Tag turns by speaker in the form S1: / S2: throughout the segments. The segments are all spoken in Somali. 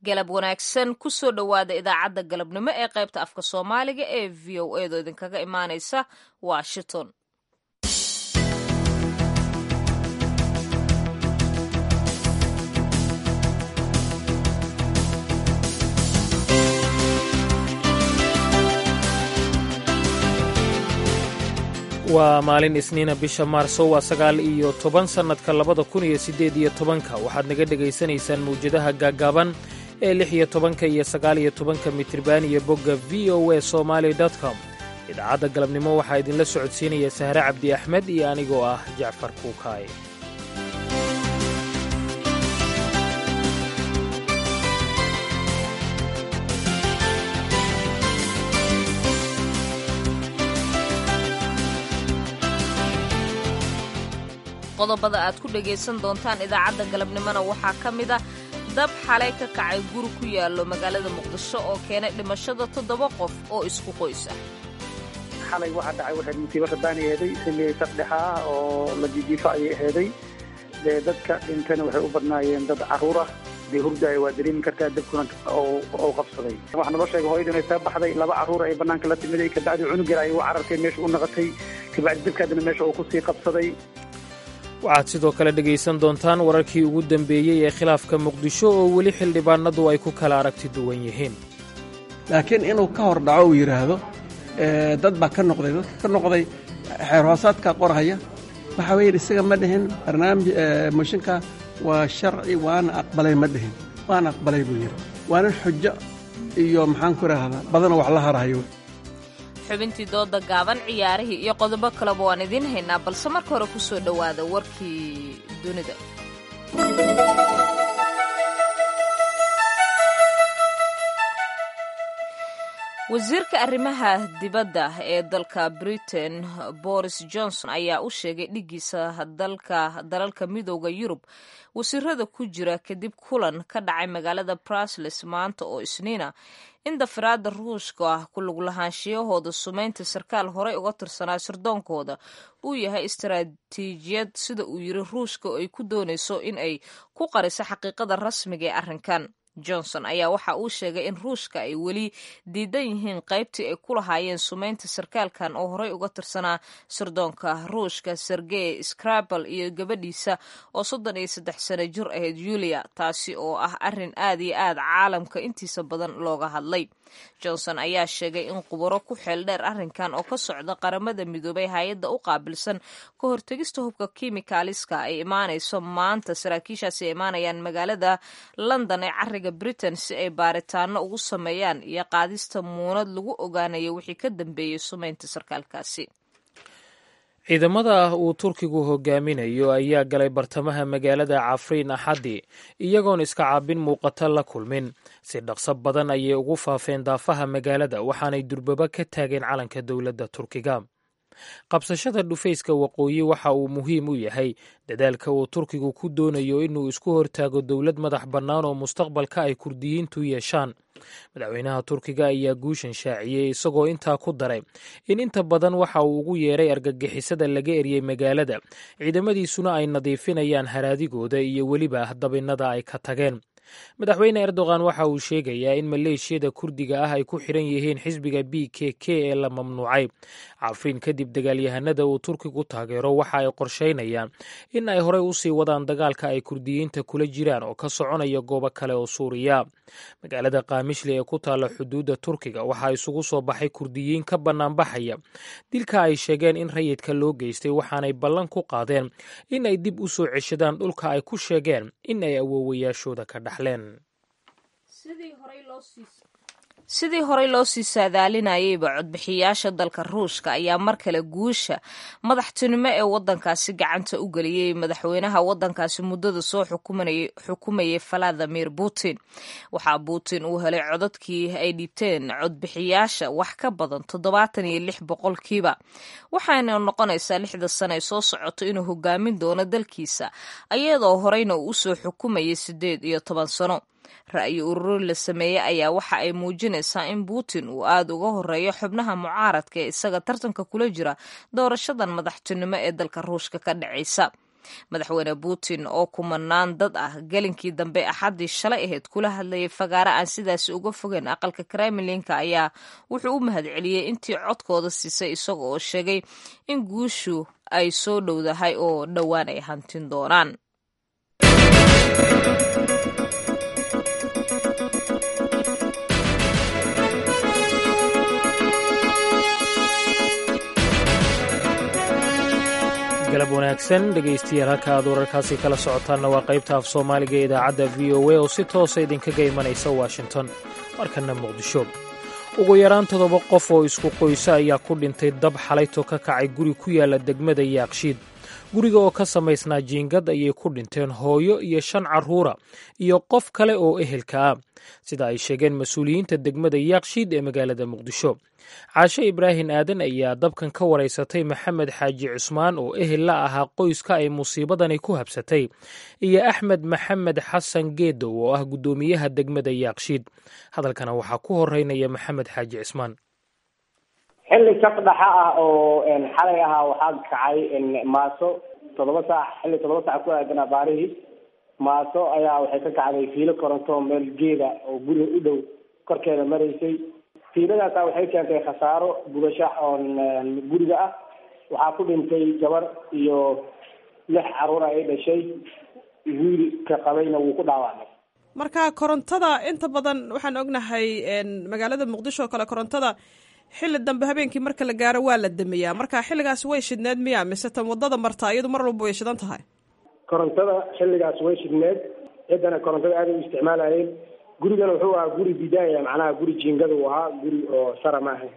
S1: galab wanaagsan kusoo dhowaada idaacadda galabnimo ee qaybta afka soomaaliga ee v o edo idinkaga imaaneysa washington
S2: waa maalin isniina bisha maarso waa sagaal iyo toban sannadka labada kun iyo siddeed iyo tobanka waxaad naga dhegaysanaysaan mawjadaha gaaggaaban ee lix iyo tobanka iyo sagaal iyo tobanka mitriban iyo bogga v o a somaali com idaacadda galabnimo waxaa idinla socodsiinaya sahre cabdi axmed iyo anigoo ah jacfar kuukaay
S1: qodobada aad ku dhegaysan doontaan idaacadda galabnimona waxaa ka mid ah dab xalay ka kacay guri ku yaallo magaalada muqdisho oo keenay dhimashada toddoba qof oo isku qoys ah
S3: xalay waxaa dhacay waxay musiibo rabaani aheeday xilli sardhexa ah oo la jijiifo ayay aheeday dee dadka dhintana waxay u badnaayeen dad carruur ah dee hurdaaya waa dareemi kartaa dabkuna oo qabsaday waxaa naloo sheegay hooyadu inay soo baxday laba carruur ay bannaanka la timiday kabacdi cunug yar ay u carartay meesha u naqatay kabacdi dabkaadina meesha uu kusii qabsaday
S2: waxaad sidoo kale dhegaysan doontaan wararkii ugu dambeeyey ee khilaafka muqdisho oo weli xildhibaanadu ay ku kala aragti duwan yihiin
S4: laakiin inuu ka hor dhaco uu yidhaahdo dad baa ka noqday dadka ka noqday xeer hoosaadkaa qorhaya waxa weeye isaga ma dhihin barnaamij mooshinka waa sharci waana aqbalay ma dhihin waana aqbalay buu yidhi waana xujo iyo maxaan ku idhaahdaa badanoo wax la harahayo
S1: xubintii dooda gaaban ciyaarihii iyo qodobo kaleba waan idiin haynaa balse marka hore ku soo dhowaada warkii dunida wasiirka arrimaha dibadda ee dalka britain boris johnson ayaa u sheegay dhiggiisa dalka dalalka midooda yurub wasiirada ku jira kadib kulan ka dhacay magaalada brusles maanta oo isniina in dafiraadda ruushka ah ku lug lahaanshiyahooda sumaynta sarkaal horey uga tirsanaa sirdoonkooda uu yahay istaraatiijiyad sida uu yiri ruushka oo ay ku doonayso in ay ku qariso xaqiiqada rasmiga ee arrinkan johnson ayaa waxa uu sheegay in ruushka ay weli diidan yihiin qaybtii ay ku lahaayeen sumaynta sarkaalkan oo horey uga tirsanaa sirdoonka ruushka sergey skrabel iyo gabadhiisa oo soddon iyo saddex sano jir ahayd yulia taasi oo ah arrin aad iyo aad caalamka intiisa badan looga hadlay johnson ayaa sheegay in khubaro ku xeel dheer arrinkan oo ka socda qaramada midoobay hay-adda u qaabilsan ka hortegista hubka kimikaaliska ay imaanayso maanta saraakiishaasi ay imaanayaan magaalada london ee cariga britain si ay baaritaano ugu sameeyaan iyo qaadista muunad lagu ogaanayo wixii ka dambeeyey sumaynta sarkaalkaasi
S2: ciidamada uu turkigu hogaaminayo ayaa galay bartamaha magaalada cafriin axaddi iyagoon iska caabin muuqata la kulmin si dhaqso badan ayay ugu faafeen daafaha magaalada waxaanay durbaba ka taageen calanka dowladda turkiga qabsashada dhufayska waqooyi waxa uu muhiim u yahay dadaalka uu turkigu ku doonayo inuu isku hortaago dowlad madax bannaan oo mustaqbalka ay kurdiyiintu yeeshaan madaxweynaha turkiga ayaa guushan shaaciyey isagoo intaa ku daray in inta badan waxa uu ugu yeeray argagixisada laga eryey magaalada ciidamadiisuna ay nadiifinayaan haraadigooda iyo weliba dabinnada ay ka tageen madaxweyne erdogan waxa uu sheegayaa in maleeshiyada kurdiga ah ay ku xiran yihiin xisbiga b k k ee la mamnuucay cafriin kadib dagaalyahanada uu turkigu taageero waxa ay qorsheynayaan in ay horey usii wadaan dagaalka ay kurdiyiinta kula jiraan oo ka soconaya goobo kale oo suuriya magaalada kaamishli ee ku taalla xuduudda turkiga waxaa isugu soo baxay kurdiyiin ka bannaanbaxaya dilka ay sheegeen in rayidka loo geystay waxaanay ballan ku qaadeen in ay dib u soo ceshadaan dhulka ay ku sheegeen in ay awoowayaashooda ka dhaxleen
S1: sidii horey loo sii saadaalinayayba codbixiyaasha dalka ruushka ayaa mar kale guusha madaxtinimo ee wadankaasi gacanta u geliyey madaxweynaha wadankaasi muddada soo xukumayay valadimir putin waxaa putin uu helay codadkii ay dhibteen codbixiyaasha wax ka badan toddobaatan iyo lix boqolkiiba waxaana noqonaysaa lixda sano ee soo socoto inuu hogaamin doono dalkiisa iyadoo horeyna uu usoo xukumayay siddeed iyo toban sano ra'yi ururi la sameeyey ayaa waxa ay muujinaysaa in putin uu aada uga horeeyo xubnaha mucaaradka ee isaga tartanka kula jira doorashadan madaxtinimo ee dalka ruushka ka dhacaysa madaxweyne putin oo kumanaan dad ah gelinkii dambe axaddii shalay ahayd kula hadlayay fagaare aan sidaasi uga fogeyn aqalka kremlinka ayaa wuxuu u mahadceliyey intii codkooda siisay isaga oo sheegay in guushu ay soo dhowdahay oo dhowaan ay hantin doonaan
S2: galab wanaagsan dhegaystayaal halka aad wararkaasi kala socotaanna waa qaybta af soomaaliga ee idaacadda v o a oo si toosa idinkaga imanaysa washington markana muqdisho ugu yaraan toddoba qof oo isku qoysa ayaa ku dhintay dab xalayto ka kacay guri ku yaala degmada yaaqshiid guriga oo ka samaysnaa jiingad ayay ku dhinteen hooyo iyo shan carruura iyo qof kale oo ehelka ah sida ay sheegeen mas-uuliyiinta degmada yaaqshiid ee magaalada muqdisho caashe ibraahim aadan ayaa dabkan ka waraysatay maxamed xaaji cusmaan oo ehel la ahaa qoyska ay musiibadani ku habsatay iyo axmed maxamed xasan geedow oo ah guddoomiyaha degmada yaaqshiid hadalkana waxaa ku horeynaya maxamed xaaji cismaan
S5: xilli saqdhaxa ah oo xalay ahaa waxaa kacay maaso toddoba saac xilli toddoba saac ku aadan abaarihii maaso ayaa waxay ka kacday fiilo koronto meel geeda oo guriga u dhow korkeeda maraysay fiiladaasa waxay keentay khasaaro gubasho oon guriga ah waxaa ku dhintay gabar iyo lix caruur ay dhashay wiilka qabayna wuu ku dhaawacmay
S6: marka korontada inta badan waxaan ognahay magaalada muqdisho oo kale korontada xilli dambe habeenkii marka la gaaro waa la damiyaa marka xilligaas way shidneed miya mise tan wadada marta iyadu mar walba way shidan tahay
S5: korontada xilligaas way shidneed ciddana korontada aaday u isticmaalayeen gurigana wuxuu ahaa guri bidaaya macnaha guri jiingada uu ahaa guri oo sara ma ahayn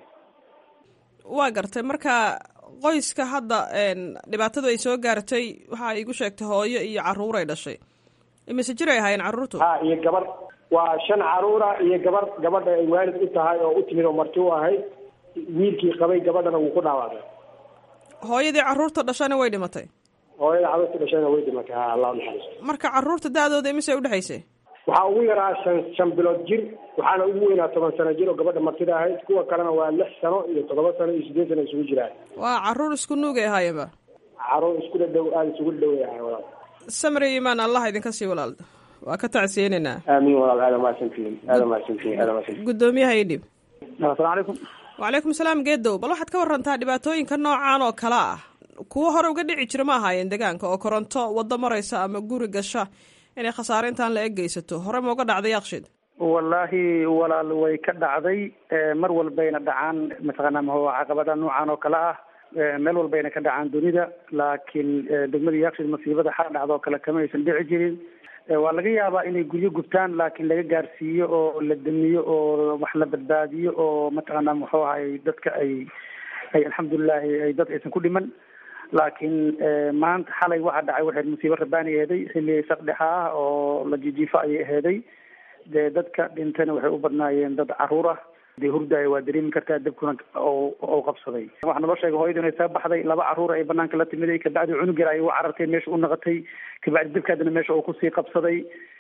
S6: waa gartay marka qoyska hadda dhibaatadu ay soo gaartay waxa igu sheegtay hooyo iyo caruur ay dhashay imise jir ay ahaayeen carruurtu
S5: ha iyo gabar waa shan caruura iyo gabar gabadha ay waalid u tahay oo u timid oo marti u ahayd wiilkii qabay gabadhana wuu ku dhaawacday
S6: hooyadii carruurta dhashana way dhimatay
S5: hooyada carruurta dhashana way dhimatay ha allah naxariisto
S6: marka carruurta da-dooda imise udhexaysay
S5: waxaa ugu yaraa shan shan bilood jir waxaana ugu weynaa toban sano jir oo gabadha martida ahayd kuwa kalena waa lix sano iyo toddoba sano iyo sideed sano isugu jiraan
S6: waa carruur isku nuugay ahaayeenba
S5: caruur isku dhadhow aada isugu dhadhoway ahay walaal
S6: samri imaan allah idinka sii walaal waa ka tacsiyeynaynaa
S5: aamiin walaal aada mahadsantihiin aada mahadsantihiin aada mahadsantihiin
S6: guddoomiyaha idhib
S3: asalaamu calaykum
S6: wacalaykum salaam geedow bal waxaad ka warantaa dhibaatooyinka noocan oo kale ah kuwo hore uga dhici jira ma ahaayeen deegaanka oo koronto waddo maraysa ama guri gasha inay khasaare intaan la eg geysato hore ma uga dhacday yaaqshid
S3: wallaahi walaal way ka dhacday mar walbayna dhacaan mataqaanaa maho caqabada noocan oo kale ah meel walbayna ka dhacaan dunida laakiin degmada yaaqshid masiibada xal dhacdo kale kama aysan dhici jirin waa laga yaabaa inay guryo gubtaan laakiin laga gaarsiiyo oo la damiyo oo wax la badbaadiyo oo mataqaanaa muxuu ahay dadka ay ay alxamdulilahi ay dad aysan ku dhiman laakiin maanta xalay waxaa dhacay waxay musiibo rabaani aheeday xilli saqdhexa ah oo la jijiifo ayay aheeday dee dadka dhintana waxay u badnaayeen dad caruur ah dee hurdaayo waa dareemi kartaa dabkuna oo qabsaday waxaa naloo sheegay hooyadu inay soo baxday laba caruur ay banaanka la timiday kabacdi cunug yar ay u carartay meesha u naqatay kabacdi dabkaadana meesha oo kusii qabsaday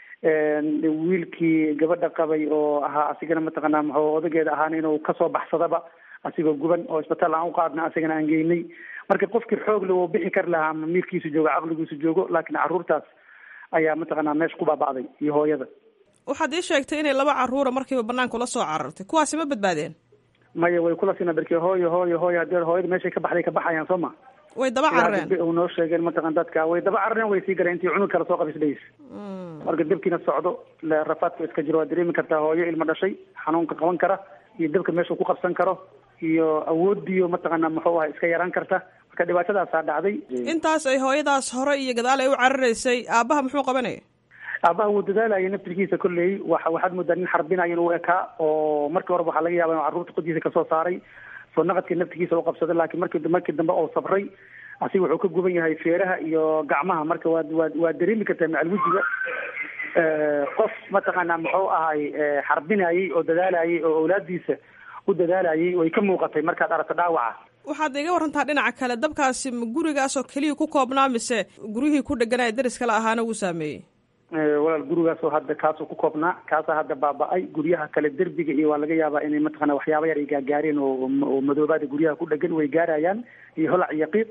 S3: wiilkii gabadha qabay oo ahaa asigana mataqaanaa muxuu odageeda ahaana inuu kasoo baxsadaba asigoo guban oo isbitaal aan u qaadna asigana aan geynay marka qofkii xoog le uu bixi kari lahaa ama miirkiisu joogo caqligiisu joogo laakiin carruurtaas ayaa mataqaanaa meesha ku baaba'day iyo hooyada
S6: waxaad ii sheegtay inay laba carruura markiiba banaanka ula soo carartay kuwaasi ma badbaadeen
S3: maya way kula sina darkii hooyo hooyo hooyo haddii hooyada meeshay ka baxday ka baxayaan soo ma
S6: way daba carareen
S3: u noo sheegeen mataqan dadka way daba carareen way sii galeen intii cunug kale soo qabisdhays marka dabkiina socdo rafaadka iska jiro waa dareemi kartaa hooyo ilmo dhashay xanuunka qaban kara iyo dabka meeshuu ku qabsan karo iyo awoodiyo mataqaanaa muxuu aha iska yaraan karta marka dhibaatadaasaa dhacday
S6: intaas ay hooyadaas hore iyo gadaal ay u cararaysay aabbaha muxuu qabanaya
S3: aabaha wuu dadaalaya naftirkiisa kolley wa waxaad moodaa nin xarbinayo inuu ekaa oo markii horeba waxaa laga yaaba inuu carruurta qodiisa kasoo saaray soo naqadkii naftirkiisa u qabsaday laakiin markii markii dambe oo sabray asiga wuxuu ka guban yahay feeraha iyo gacmaha marka waa waa waa dareemi kartaa macal wejiga qof mataqaanaa muxuu ahay xarbinayay oo dadaalayay oo awlaadiisa u dadaalayay way ka muuqatay markaad aragto dhaawaca
S6: waxaad iga warantaa dhinaca kale dabkaasi ma gurigaas oo keliya ku koobnaa mise guryihii ku dheganaa deriska la ahaana wuu saameeyey
S3: walaal gurigaasoo hadda kaasoo ku koobnaa kaasaa hadda baaba-ay guryaha kale derbiga iyo waa laga yaabaa inay mataqana waxyaaba yar ay gaagaareen oo oo madoobaada guryaha ku dhegan way gaarayaan iyo holac iyo qiiq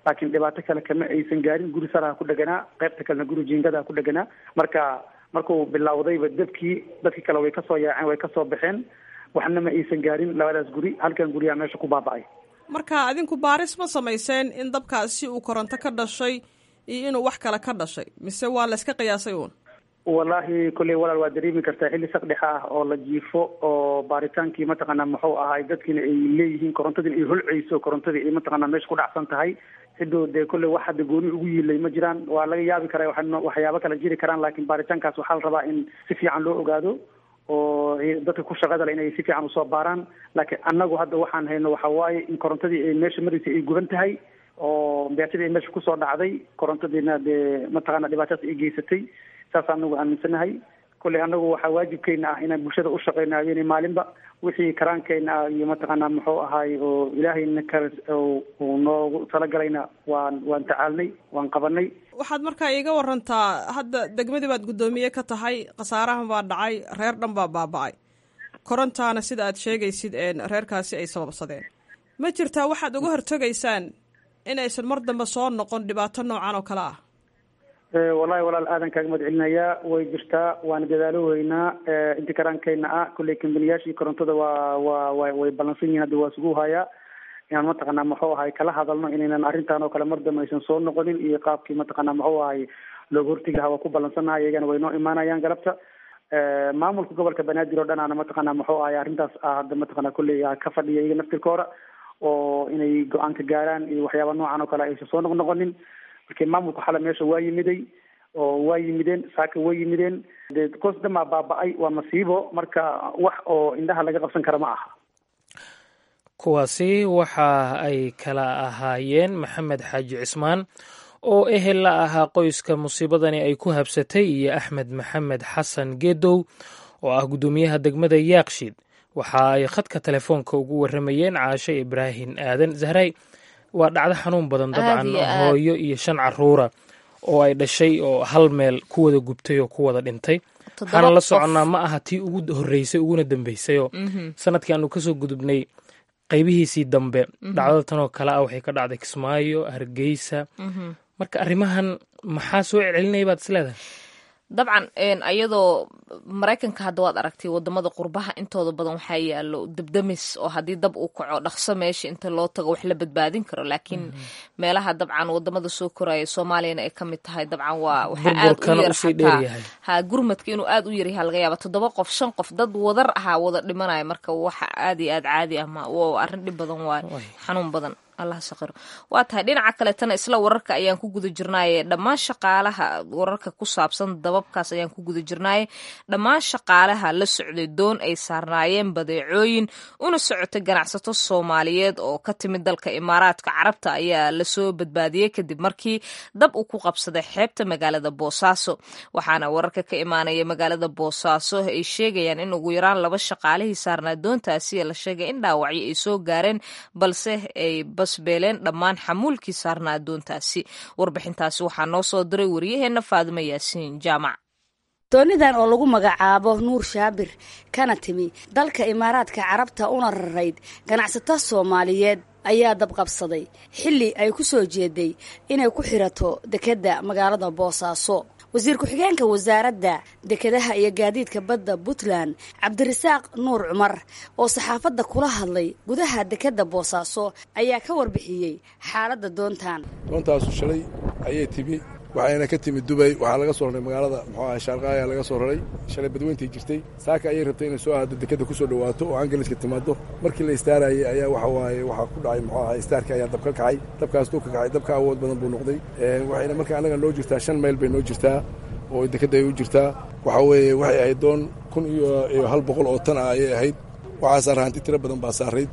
S3: laakiin dhibaato kale kama aysan gaarin guri saraha ku dheganaa qaybta kalena guri jiingadaha ku dheganaa marka markuu bilowdayba dabkii dadkii kale way kasoo yaaceen way kasoo baxeen waxna ma aysan gaarin labadaas guri halkan guriyaa meesha ku baaba'ay
S6: marka adinku baaris ma samayseen in dabkaasi uu koronto ka dhashay iyo inuu wax kale ka dhashay mise waa la iska qiyaasay uun
S3: wallahi kolley walaal waa dareemi kartaa xilli saqdhexa ah oo la jiifo oo baaritaankii mataqaanaa muxuu ahay dadkiina ay leeyihiin korontadiina ay holceyso korontadii ay mataqaanaa meesha ku dhacsan tahay cidoo dee kolley wax hadda gooni ugu yiilay ma jiraan waa laga yaabi karaa wa waxyaabo kale jiri karaan laakiin baaritaankaas waxaa la rabaa in si fiican loo ogaado oo dadka ku shaqada le inay si fiican usoo baaraan laakiin annagu hadda waxaan hayno waxa waaye in korontadii ay meesha maraysay ay guban tahay oo beatadii ay meesha kusoo dhacday korontadiina dee mataqaana dhibaatadaas ay geysatay saas anagu aaminsanahay kolley anagu waxaa waajibkeena ah inaan bulshada u shaqeyno habeenay maalinba wixii karaankeena ah iyo mataqaanaa muxuu ahaay oo ilaahayna ka uu noogu talagalayna waan waan tacaalnay waan qabanay
S6: waxaad markaa iiga warantaa hadda degmadii baad guddoomiye ka tahay khasaarahan baa dhacay reer dhan baa baaba-ay korontaana sida aad sheegaysid reerkaasi ay sababsadeen ma jirtaa waxaad uga hortegaysaan in aysan mar dambe soo noqon dhibaato noocan oo kale ah
S3: wallahi walaal aadan kaaga mahad celinayaa way jirtaa waana dadaalo weynaa inti karaankeyna ah kolley kambaniyaashii korontada waa waa wa way ballansan yihin hadda waa sugu hayaa inaan mataqaanaa muxuu ahay kala hadalno inaynan arrintan oo kale mar dambe aysan soo noqonin iyo qaabkii mataqaanaa muxuu ahay looga hortegi lahaa waa ku ballansannaha iyagana way noo imaanayaan galabta maamulka gobolka banaadir oo dhan aana mataqaanaa muxuu ahay arrintaas ah hadda mataqaanaa kolley ka fadhiya iyaga naftirkooda oo inay go-aanka gaaraan iyo waxyaaba noocan oo kale aysan soo noq noqonin markii maamulka xale meesha waa yimiday oo waa yimideen saaka way yimideen dee koos dhamaa baaba-ay waa masiibo marka wax oo indhaha laga qabsan kara ma aha
S2: kuwaasi waxa ay kala ahaayeen maxamed xaaji cismaan oo ehel la ahaa qoyska musiibadani ay ku habsatay iyo axmed maxamed xasan geedow oo ah guddoomiyaha degmada yaaqshiid waxa ay khadka telefoonka ugu waramayeen caashe ibraahim aadan zahray waa dhacdo xanuun badan dabcan hooyo iyo shan caruura oo ay dhashay oo hal meel ku wada gubtay oo ku wada dhintay waxaana la soconnaa ma aha tii ugu horreysay uguna dambeysayoo sanadkii aanu kasoo gudubnay qaybihiisii dambe dhacdada tanoo kale ah waxay ka dhacday kismaayo hargeysa marka arrimahan maxaa soo celcelinaya baad is leedahay
S1: dabcan ayadoo maraykanka hadda waad aragtay wadamada qurbaha intooda badan waxaa yaalo dabdamis oo haddii dab uu kaco dhaqso meesha inta loo tago wax la badbaadin karo laakiin meelaha dabcan wadamada soo koraya soomaaliyana ay kamid tahay dabcan waa waxaa aad u yar xataa ha gurmadka inuu aad u yaryaha laga yaaba toddoba qof shan qof dad wadar ahaa wada dhimanaya marka waxa aad iyo aad caadi ah ma arrin dhib badan waay xanuun badan allah saqiro waa tahay dhinaca kaleetana isla wararka ayaan ku guda jirnaaye dhammaan shaqaalaha wararka ku saabsan dababkaas ayaan ku guda jirnaaye dhammaan shaqaalaha la socday doon ay saarnaayeen badeecooyin una socotay ganacsato soomaaliyeed oo ka timid dalka imaaraadka carabta ayaa lasoo badbaadiyey kadib markii dab uu ku qabsaday xeebta magaalada boosaaso waxaana wararka ka imaanaya magaalada boosaaso ay sheegayaan in ugu yaraan laba shaqaalihii saarnaa doontaasi la sheegay in dhaawacyo ay soo gaareen balse ay beeleen dhammaan xamuulkii saarnaa doontaasi warbixintaasi waxaa noo soo diray wariyaheenna faadimo yaasiin jaamac
S7: doonidan oo lagu magacaabo nuur shaabir kana timi dalka imaaraadka carabta una rarayd ganacsato soomaaliyeed ayaa dabqabsaday xilli ay ku soo jeeday inay ku xirato dekedda magaalada boosaaso wasiir ku-xigeenka wasaaradda dekedaha iyo gaadiidka badda puntland cabdirasaaq nuur cumar oo saxaafadda kula hadlay gudaha dekedda boosaaso ayaa ka warbixiyey xaaladda doontan
S8: doontaasu shalay ayay timi waxayna ka timid dubay waxaa laga soo raray magaalada muxuu aha shaarqaaya laga soo raray shalay badweyntii jirtay saaka ayay rabtay inay soo aado dekedda ku soo dhawaato oo angaliska timaado markii la istaarayay ayaa waxa waaye waxaa ku dhacay muxuu aha istaarkii ayaa dab ka kacay dabkaas duu ka kacay dabka awood badan buu noqday waxayna marka annaga noo jirtaa shan mayl bay noo jirtaa oo dekedda ay u jirtaa waxaa weeye waxay ahayd doon kun iyo hal boqol oo tan ah ayay ahayd waxaa saara hanti tiro badan baa saarayd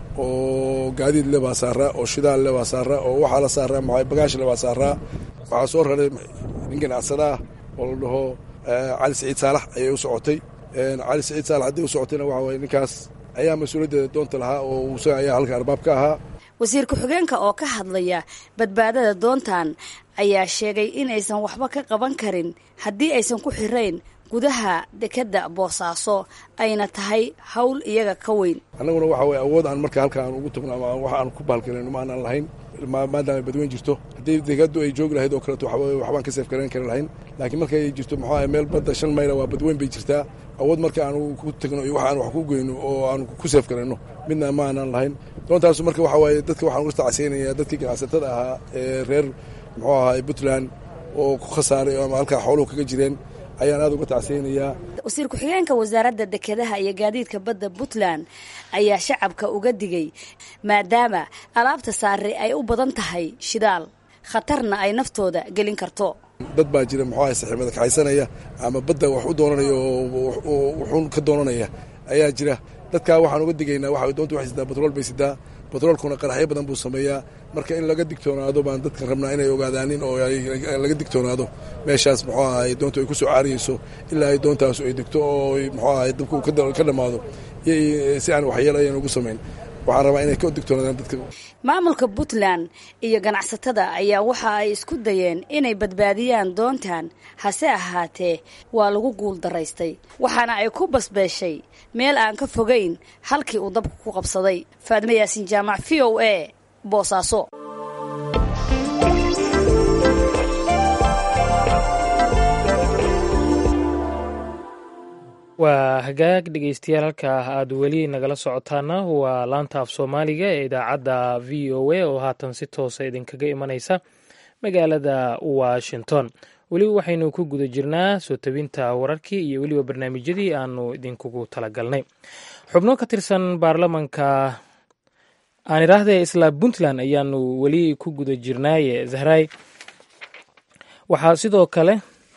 S8: oo gaadiid le baa saaraa oo shidaal le baa saaraa oo waxaa la saaraa maxaa bagaash le baa saaraa waxaa soo raray nin ganacsada ah oo la dhaho cali siciid saalax ayay u socotay cali siciid saalax haddii u socotayna waxa waye ninkaas ayaa mas-uuliyaddeeda doonta lahaa oo isaga ayaa halka arbaab ka ahaa
S7: wasiir ku-xigeenka oo ka hadlaya badbaadada doontan ayaa sheegay in aysan waxba ka qaban karin haddii aysan ku xirayn gudaha dekedda boosaaso ayna tahay hawl iyaga ka weyn
S8: annaguna waxa weye awood aan marka halka aan ugu tagno ama wax aan ku baalgalayno ma aanaan lahayn maadaama badweyn jirto haddii dekadu ay joogi lahayd oo kaleeto waxbaan ka seef garayn kari lahayn laakiin markay jirto muxuu ahay meel badda shan mayla waa badweyn bay jirtaa awood marka aanu ku tagno iyo wax aan wax ku geyno oo aanu ku seef garayno midna ma aanan lahayn doontaasu marka waxa waaye dadka waxaan uga tacsiinayaa dadkii ganacsatada ahaa ee reer muxuu ahay puntland oo ku khasaaray ama halkaa xooluhu kaga jireen ayaan aada uga tacsiyeynayaa
S7: wasiir ku-xigeenka wasaaradda dekedaha iyo gaadiidka badda puntland ayaa shacabka uga digay maadaama alaabta saare ay u badan tahay shidaal khatarna ay naftooda gelin karto
S8: dad baa jira muxuu ahay saxiibada kaxaysanaya ama badda wax u doonanaya oo wuxuun ka doonanaya ayaa jira dadkaa waxaan uga digaynaa waxa doonta waxay sidaa batrool bay sidaa batroolkuna qaraxyo badan buu sameeyaa marka in laga digtoonaado baan dadka rabnaa inay ogaadaanin oo laga digtoonaado meeshaas muxuu ahay doontu ay ku soo caariyeyso ilaa ay doontaasu ay degto oo muxuu ahay dabku ka dhammaado si aan waxyeelo ayan ugu samayn waxaan rabaa inay ka digtoonaadaan dadka
S7: maamulka puntland iyo ganacsatada ayaa waxa ay isku dayeen inay badbaadiyaan doontan hase ahaatee waa lagu guul daraystay waxaana ay ku basbeeshay meel aan ka fogayn halkii uu dabku ku qabsaday faadime yaasiin jaamac v o a boosaaso
S2: waa hagaag dhegeystayaal halkaa aad weli nagala socotaana waa laanta af soomaaliga ee idaacadda v o a oo haatan si toosa idinkaga imanaysa magaalada washington weli waxaynu ku guda jirnaa soo tabinta wararkii iyo weliba barnaamijyadii aanu idinkugu talagalnay xubno ka tirsan baarlamanka aan idhaahdee isla puntland ayaanu weli ku guda jirnaaye zahray waxaa sidoo kale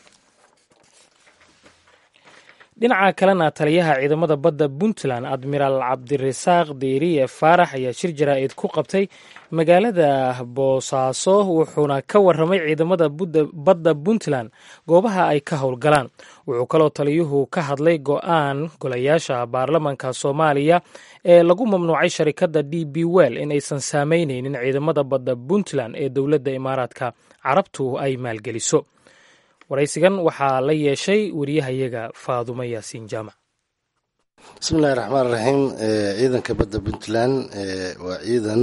S2: dhinaca kalena taliyaha ciidamada badda puntland admiraal cabdirasaaq deeriye faarax ayaa shir jaraa'id ku qabtay magaalada boosaaso wuxuuna ka waramay ciidamada badda puntland goobaha ay ka howlgalaan wuxuu kaloo taliyuhu ka hadlay go-aan golayaasha baarlamanka soomaaliya ee lagu mamnuucay sharikadda d b well in aysan saameyneynin ciidamada badda puntland ee dowladda imaaraadka carabtu ay maalgeliso waraysigan waxaa la yeeshay wariyahayaga faadumo yaasiin jaamac
S9: bismillahi raxmaan raxiim ciidanka badda puntland waa ciidan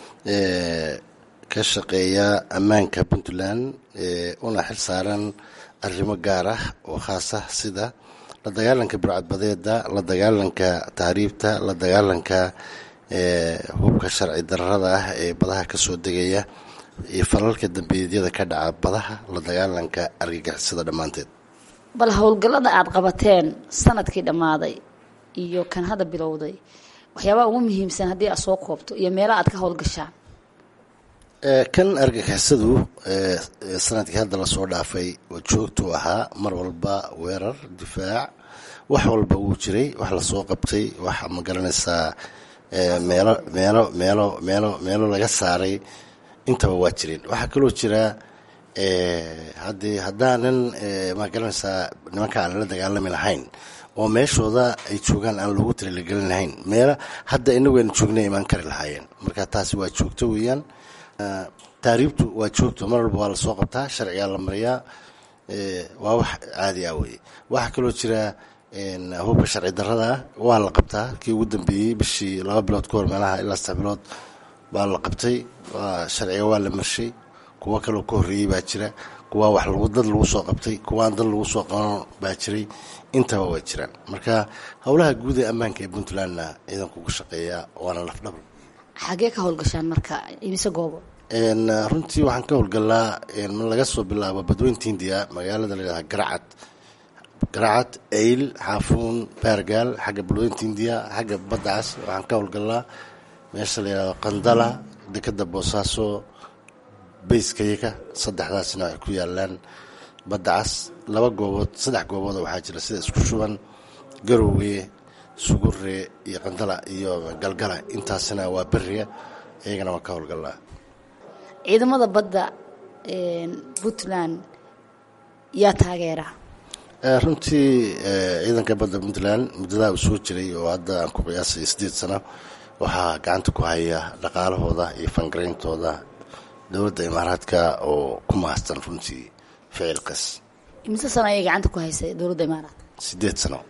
S9: ka shaqeeya ammaanka puntland una xil saaran arrimo gaar ah oo khaas ah sida la dagaalanka burcadbadeeda la dagaalanka tahriibta la dagaalanka hubka sharci dararada ah ee badaha kasoo degaya iyo falalka dambiidyada ka dhaca badaha la dagaalanka argagixisada dhammaanteed
S7: bal howlgallada aada qabateen sanadkii dhammaaday iyo kan hadda bilowday waxyaabaha ugu muhiimsan haddii aad soo koobto iyo meelaha aad ka howlgashaan
S9: kan argagixisadu sanadkii hadda lasoo dhaafay oo joogtuu ahaa mar walba weerar difaac wax walba wuu jiray wax lasoo qabtay wax ma garanaysaa meelo meelo meelo meelo meelo laga saaray intaba waa jireen waxaa kaloo jira haddii haddaanan ma garanaysaa nimanka aan la dagaalami lahayn oo meeshooda ay joogaan aan loogu talilagelin lahayn meela hadda inagu aynu joognay imaan kari lahaayeen marka taasi waa joogto weeyaan taariibtu waa joogto mar walba waa lasoo qabtaa sharcigaa la mariyaa waa wax caadi ah weye waxaa kaloo jira hubka sharci darada ah waa la qabtaa kii ugu dambeeyey bishii laba bilood ka hor meelaha ilaa saddex bilood baa la qabtay sharciga waa la marshay kuwo kaloo ka horreeyey baa jira kuwa wax dad lagu soo qabtay kuwaan dad lagu soo qaban baa jiray intaba waa jiraan marka howlaha guud ee ammaanka ee puntlandna ciidanku ku shaqeeyaa waana lafdhabr
S7: xagee ka howlgashaan marka imise goobo
S9: runtii waxaan ka howlgalnaa laga soo bilaabo badweynta hindiya magaalada layidhahda garacad garacad eyl xaafuun baargaal xagga badweynta hindiya xagga baddacaas waxaan ka howlgalnaa meesha la yidhahdo qandala dekeda boosaaso bayskayaka saddexdaasna ay ku yaalaan badda cas laba goobood saddex goobooda waxaa jira sida isku shuban garowge sugure iyo qandala iyo galgala intaasina waa beriga iyagana waa ka howlgalnaa
S7: ciidamada badda puntland yaa taageera
S9: runtii ciidanka badda puntland muddadaa uu soo jiray oo hadda aan ku qiyaasay sideed sano waxaa gacanta ku haya dhaqaalahooda iyo fangarayntooda dowladda imaaraadka oo ku maastan runtii ficilkas
S7: imise sano ayay gacanta ku haysay dowladda imaaraad
S9: sideed sano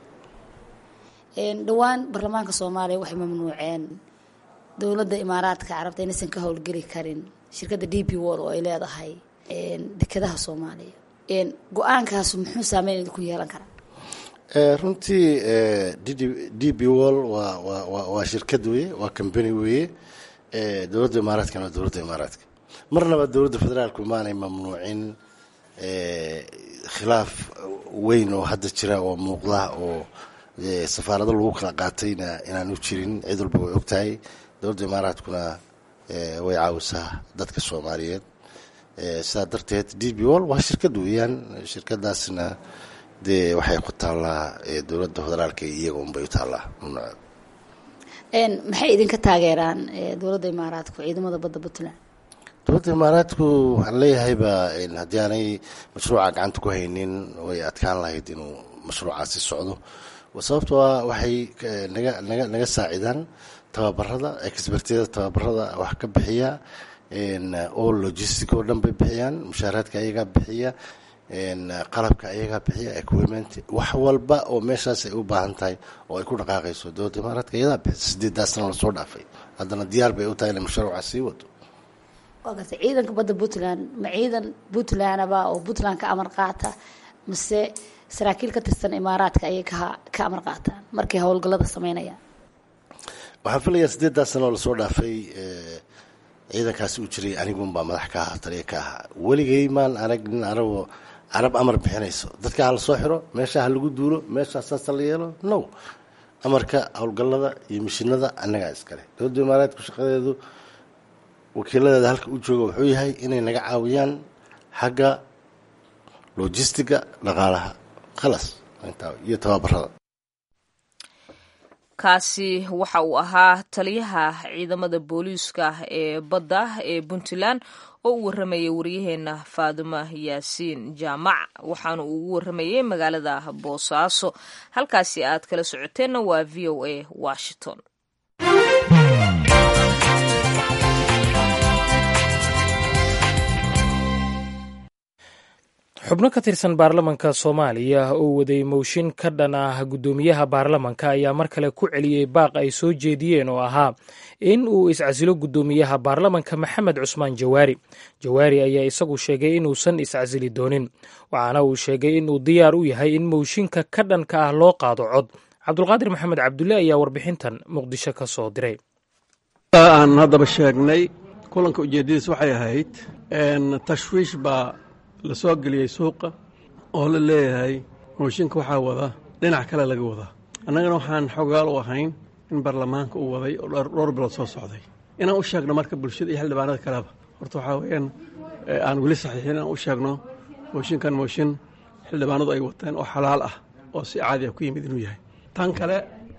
S7: dhowaan baarlamaanka soomaaliya waxay mamnuuceen dowladda imaaraadka carabta inaysan ka howlgeli karin shirkadda d p wol oo ay leedahay dekedaha soomaaliya go-aankaas muxuu saameyn idinku yeelan karaa
S9: runtii d b wol waa shirkad weye waa combany weye dowladda imaaraadkana waa dowladda imaaraadka marnaba dowladda federaalku maanay mamnuucin khilaaf weyn oo hadda jira oo muuqda oo safaarado lagu kala qaatayna inaanu jirin cid walba way ogtahay dowladda imaaraadkuna way caawisaa dadka soomaaliyeed sidaa darteed d b wol waa shirkad weeyaan shirkadaasna dee waxay ku taallaa dowladda federaalka iyaga unbay u taallaa mamnuuceed
S7: maxay idinka taageeraan dowladda imaaraadku ciidamada badda puntland
S9: dowladda imaaraadku waxaan leeyahayba haddii aanay mashruuca gacanta ku haynin way adkaan lahayd inuu mashruucaasi socdo sababtoo ah waxay naga naga naga saacidaan tababarada expertiyada tababarada wax ka bixiya oo logistic oo dhan bay bixiyaan mushaaraadka ayagaa bixiya qalabka ayagaa bixiya equipment wax walba oo meeshaas ay u baahan tahay oo ay ku dhaqaaqayso dowladda imaaraadka iyadaa bixisa sideedaa sano lasoo dhaafay haddana diyaar bay u tahay inay mashruuca sii wado
S7: waa gartay ciidanka badda puntland ma ciidan puntlandaba oo puntland ka amar qaata mise saraakiil ka tirsan imaaraadka ayay ka ka amar qaataan markay howlgallada sameynayaan
S9: waxaan filayaa sideedaa sano lasoo dhaafay ciidankaasi uu jiray anigunbaa madax ka ahaa taliya ka ahaa weligay maan arag nin arabo carab amar bixinayso dadka ha lasoo xiro meesha ha lagu duulo meesha saasa la yeelo no amarka howlgallada iyo mishinada annagaa iskale dowladda imaaraadku shaqadeedu wakiiladeeda halka u jooga wuxuu yahay inay naga caawiyaan xagga logistiga dhaqaalaha khalas iyo tababarada
S1: kaasi waxa uu ahaa taliyaha ciidamada booliiska ee badda ee puntland oo u waramayay waryaheena faaduma yaasiin jaamac waxaana uu ugu waramayay magaalada boosaaso halkaasi aad kala socoteenna waa v o a washington
S2: xubno ka tirsan baarlamanka soomaaliya oo waday mowshin ka dhan ah guddoomiyaha baarlamanka ayaa mar kale ku celiyey baaq ay soo jeediyeen oo ahaa in uu iscasilo guddoomiyaha baarlamanka maxamed cusmaan jawaari jawaari ayaa isagu sheegay inuusan iscasili doonin waxaana uu sheegay inuu diyaar u yahay in mowshinka ka dhanka ah loo qaado cod cabdulqaadir maxamed cabdulle ayaa warbixintan muqdisho ka soo diray
S4: aan haddaba sheegnay kulanka ujeeddadiis waxay ahayd tashwiish baa la soo geliyey suuqa oo la leeyahay mooshinka waxaa wada dhinac kale laga wadaa annagana waxaan xogaal u ahayn in baarlamaanka uu waday oo dhowr bilood soo socday inaan u sheegno marka bulshada iyo xildhibaanada kaleba horta waxaa weeyaan aan weli saxiixin inaan u sheegno mooshinkan mooshin xildhibaanadu ay wateen oo xalaal ah oo si caadi ah ku yimid inuu yahay tan kale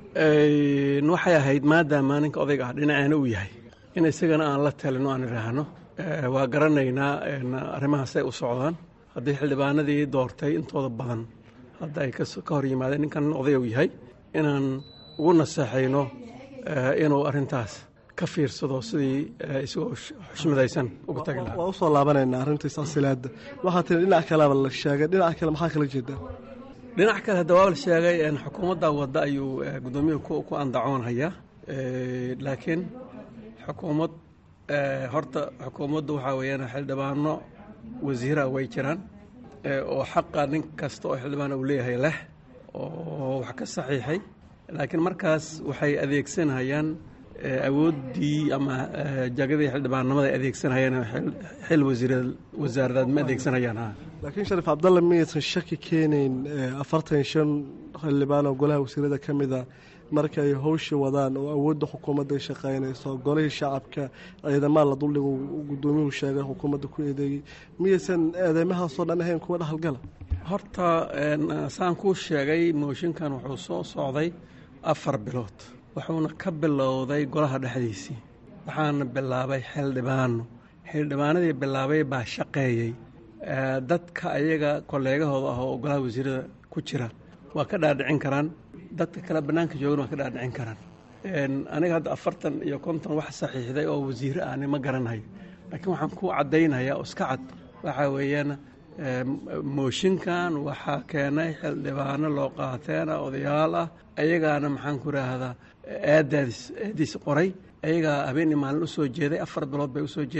S4: waxay ahayd maadaama ninka odayga ah dhinaceena uu yahay in isagana aan la talino aan idhaahno waa garanaynaa arrimahaas ay u socdaan haddii xildhibaanadii doortay intooda badan hadda ay ka hor yimaadeen ninkan oday uu yahay inaan ugu naseexayno inuu arrintaas ka fiirsado sidii isagoo xushmadaysan uga tagi lahaa
S10: waa usoo laabanaynaa arrintii silsilaadda waxaa tiri dhinac kaleba la sheegay dhinac kale maxaa kala jeedaa
S4: dhinac kale hadda waa la sheegay xukuumadda wadda ayuu guddoomiyuhu ku andacoonhayaa laakiin xukuumad horta xukuumaddu waxaa weeyaan xildhibaano wasiira way jiraan oo xaqa nin kasta oo xildhibaan uu leeyahay leh oo wax ka saxiixay laakiin markaas waxay adeegsanayaan awooddii ama jagadii xildhibaannimada ay adeegsanayaan xil wasaaradaad ma adeegsanayaan
S10: laakiin shariif cabdalle miyaysan shaki keenayn afartan shan xildhibaan oo golaha wasiirada ka mida marka ay howsha wadaan oo awoodda xukuumadda ay shaqaynayso golihii shacabka ciidamada la duldhigo guddoomiyuhu sheegay xukuumadda ku eedeeyey miyaysan eedeymahaasoo dhan ahayn kuwa dhexalgala
S4: horta saan kuu sheegay mooshinkan wuxuu soo socday afar bilood wuxuuna ka bilowday golaha dhexdiisii waxaana bilaabay xildhibaano xildhibaanadii bilaabay baa shaqeeyey dadka ayaga kolleegahooda ah oo golaha wasiirada ku jira waa ka dhaadhicin karaan dadka kale bannaanka joogan waa ka dhaadhicin karaan aniga hadda afartan iyo konton wax saxiixday oo wasiire ahni ma garanayo laakiin waxaan ku caddaynayaa oo iska cad waxaa weeyaan mooshinkan waxaa keenay xildhibaano loo qaateena odayaal ah ayagaana maxaan ku idhaahdaa aadaadis aadiis qoray ayagaa habeenii maalin u soo jeeday afar bilood bay u soo jeedeen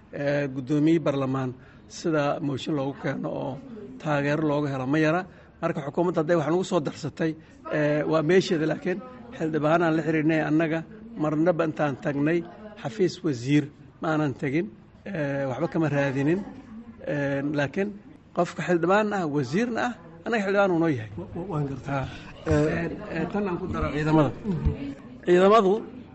S4: guddoomiye barlamaan sida mooshin loogu keeno oo taageero looga helo ma yara marka xukuumadda hadday wax nagu soo darsatay waa meesheeda laakiin xildhibaanaan la xiriirnay annaga marnaba intaan tagnay xafiis wasiir ma aanan tegin waxba kama raadinin laakiin qofka xildhibaan ah wasiirna ah annaga xildhibaan uu noo yahay tan aan ku daro ciidamada ciidamadu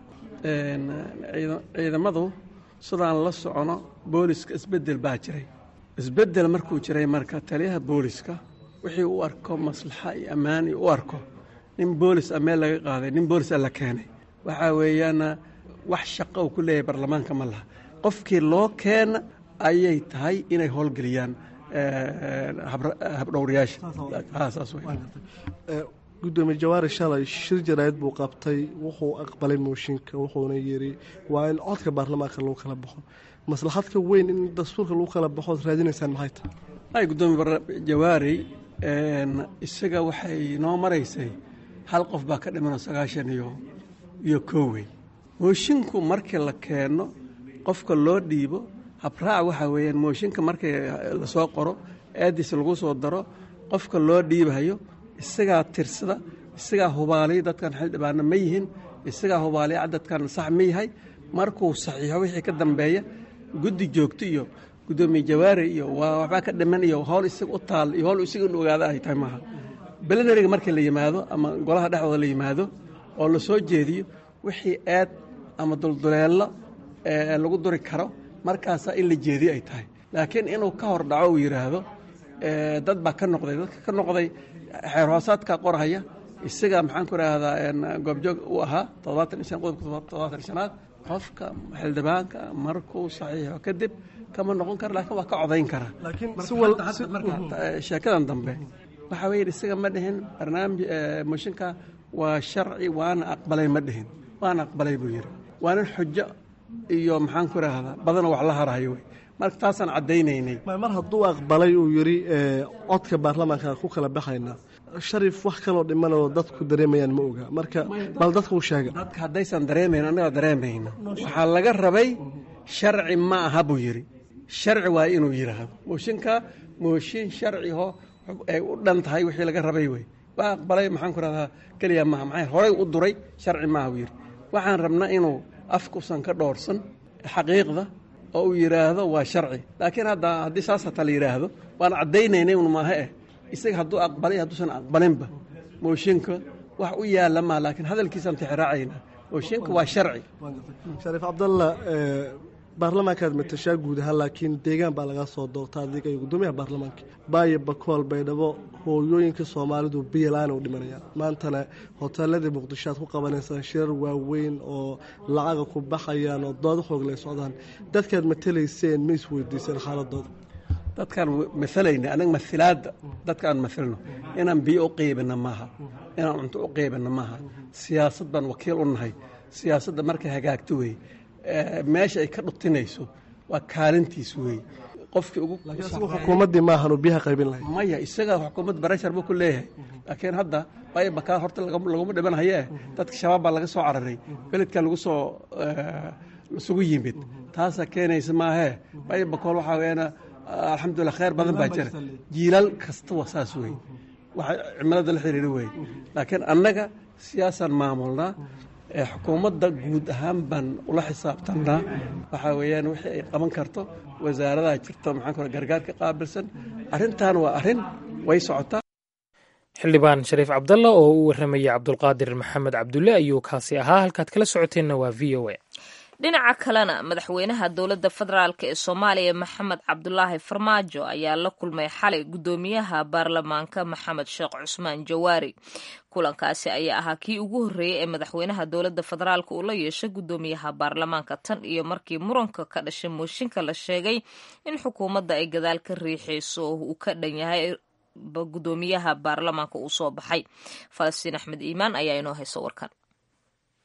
S4: ciidamadu sidaan la socono booliska isbedel baa jiray isbedel markuu jiray marka taliyaha booliska wixii u arko maslaxa iyo ammaan iyo u arko nin boolis a meel laga qaaday nin boolis a la keenay waxaa weeyaana wax shaqo uu ku leeyahay baarlamaanka ma laha qofkii loo keena ayay tahay inay howlgeliyaan habdhowrayaasha
S10: gudoomiye jawaari shalay shir jaraa'id buu qabtay wuxuu aqbalay mooshinka wuxuuna yidhi waa in codka baarlamaanka lagu kala baxo maslaxadka weyn in dastuurka lagu kala baxo ood raadinaysaan maxay tahay
S4: ay gudoomiye jawaari isaga waxay noo maraysay hal qof baa ka dhimanoo sagaashan iyo iyo koowey moshinku markii la keeno qofka loo dhiibo habraac waxaa weeyaan mooshinka markii lasoo qoro aadiis lagu soo daro qofka loo dhiibayo isagaa tirsada isagaa hubaaliya dadkan xildhibaana ma yihin isagaa hubaaliya cadadkan sax ma yahay markuu saxiixo wixii ka dambeeya guddi joogto iyo gudoomiye jawaari iyo waa waxbaa ka dhiman iyo howl isaga u taal iyo howl isaga in ogaada ay tahay maaha belenariga markii la yimaado ama golaha dhexdooda la yimaado oo la soo jeediyo wixii aad ama dulduleello lagu duri karo markaasaa in la jeediyo ay tahay laakiin inuu ka hor dhaco uu yidhaahdo dad baa ka noqday dadka ka noqday xeer hoosaadka qorhaya isaga maxaan ku idhaahdaa goobjoog u ahaa toddobaatan iyo shan qodobka toddobaatan iyo shanaad qofka xildhibaanka markuu saxiixo kadib kama noqon kara laakiin waa ka codayn karaa marka sheekadan dambe waxaa weeye isaga ma dhihin barnaamij mooshinka waa sharci waana aqbalay ma dhihin waana aqbalay buu yidhi waana xujo iyo maxaan ku idhaahdaa badana wax la harahayo wey marka taasaan caddaynaynay
S10: mar hadduu aqbalay uu yidhi codka baarlamaanka ku kala baxaynaa sharif wax kaloo dhimanoo dadku dareemayaan ma oga marka bal dadka u sheega
S4: dadka haddaysan dareemayn annaga dareemayna waxaa laga rabay sharci ma aha buu yidhi sharci waa inuu yidhaahdo mooshinka mooshin sharciho ay u dhan tahay wixii laga rabay wey waa aqbalay maxaan ku rahdaa keliya maaha maxay horay u duray sharci maaha buu yidhi waxaan rabnaa inuu afkusan ka dhoorsan xaqiiqda oo uu yidhaahdo waa sharci laakiin hadda haddii saas hata la yidhaahdo waan caddaynaynay un maaha eh isaga hadduu aqbalay hadduusan aqbalinba mooshinka wax u yaalla maa laakiin hadalkiisaan tixraacayna mooshinka waa sharci
S10: shariif cabdalla baarlamaankaad matashaa guud ahaan laakiin deegaan baa laga soo doorta adiga iyo guddoomiyaha baarlamaanka baayo bakool baydhabo hooyooyinka soomaalidu biilaana u dhimanayaan maantana hoteeladii muqdisho aad ku qabanaysaan shirar waaweyn oo lacaga ku baxayaan oo dooda xoogle socdaan dadkaad matalayseen ma isweydiiseen xaaladooda
S4: dadkaan maalayna anaga mailaadda dadka aan mailno inaan biyo u qeybina maaha inaan cunto u qeybina maaha siyaasad baan wakiil u nahay siyaasadda markay hagaagto wey meesha ay ka dhutinayso waa kaalintiis wey qofkii ugu
S10: xukuumaddii maahan uu biyaha qaybin lahay
S4: maya isaga xukuumad barashar buu ku leeyahay laakiin hadda baybakaa horta laguma dhiman hayee dadka shabaab baa laga soo cararay beledkaa lagu soo isugu yimid taasaa keenaysa maahee baybakool waxaa weeyana alxamdulilah khayr badan baa jira jiilal kasta waa saas wey waxa cimilada la xiriira wey laakiin annaga siyaasaan maamulnaa xukuumadda guud ahaan baan ula xisaabtannaa waxaa weeyaan wixii ay qaban karto wasaaradaha jirto maxaan kule gargaarka qaabilsan arrintan waa arrin way socotaa
S2: xildhibaan shariif cabdalla oo u warramayay cabdulqaadir maxamed cabdulle ayuu kaasi ahaa halkaad kala socoteenna waa v o a
S1: dhinaca kalena madaxweynaha dowladda federaalk ee soomaaliya maxamed cabdulaahi farmaajo ayaa la kulmay xalay guddoomiyaha baarlamaanka maxamed sheekh cusmaan jawaari kulankaasi ayaa ahaa kii ugu horreeyey ee madaxweynaha dowladda federaalk uu la yeeshay guddoomiyaha baarlamaanka tan iyo markii muranka ka dhashay mooshinka la sheegay in xukuumadda ay gadaal ka riixayso uu ka dhan yahay guddoomiyaha baarlamaanka uu soo baxay falastiin axmed iimaan ayaa inoo hayso warkan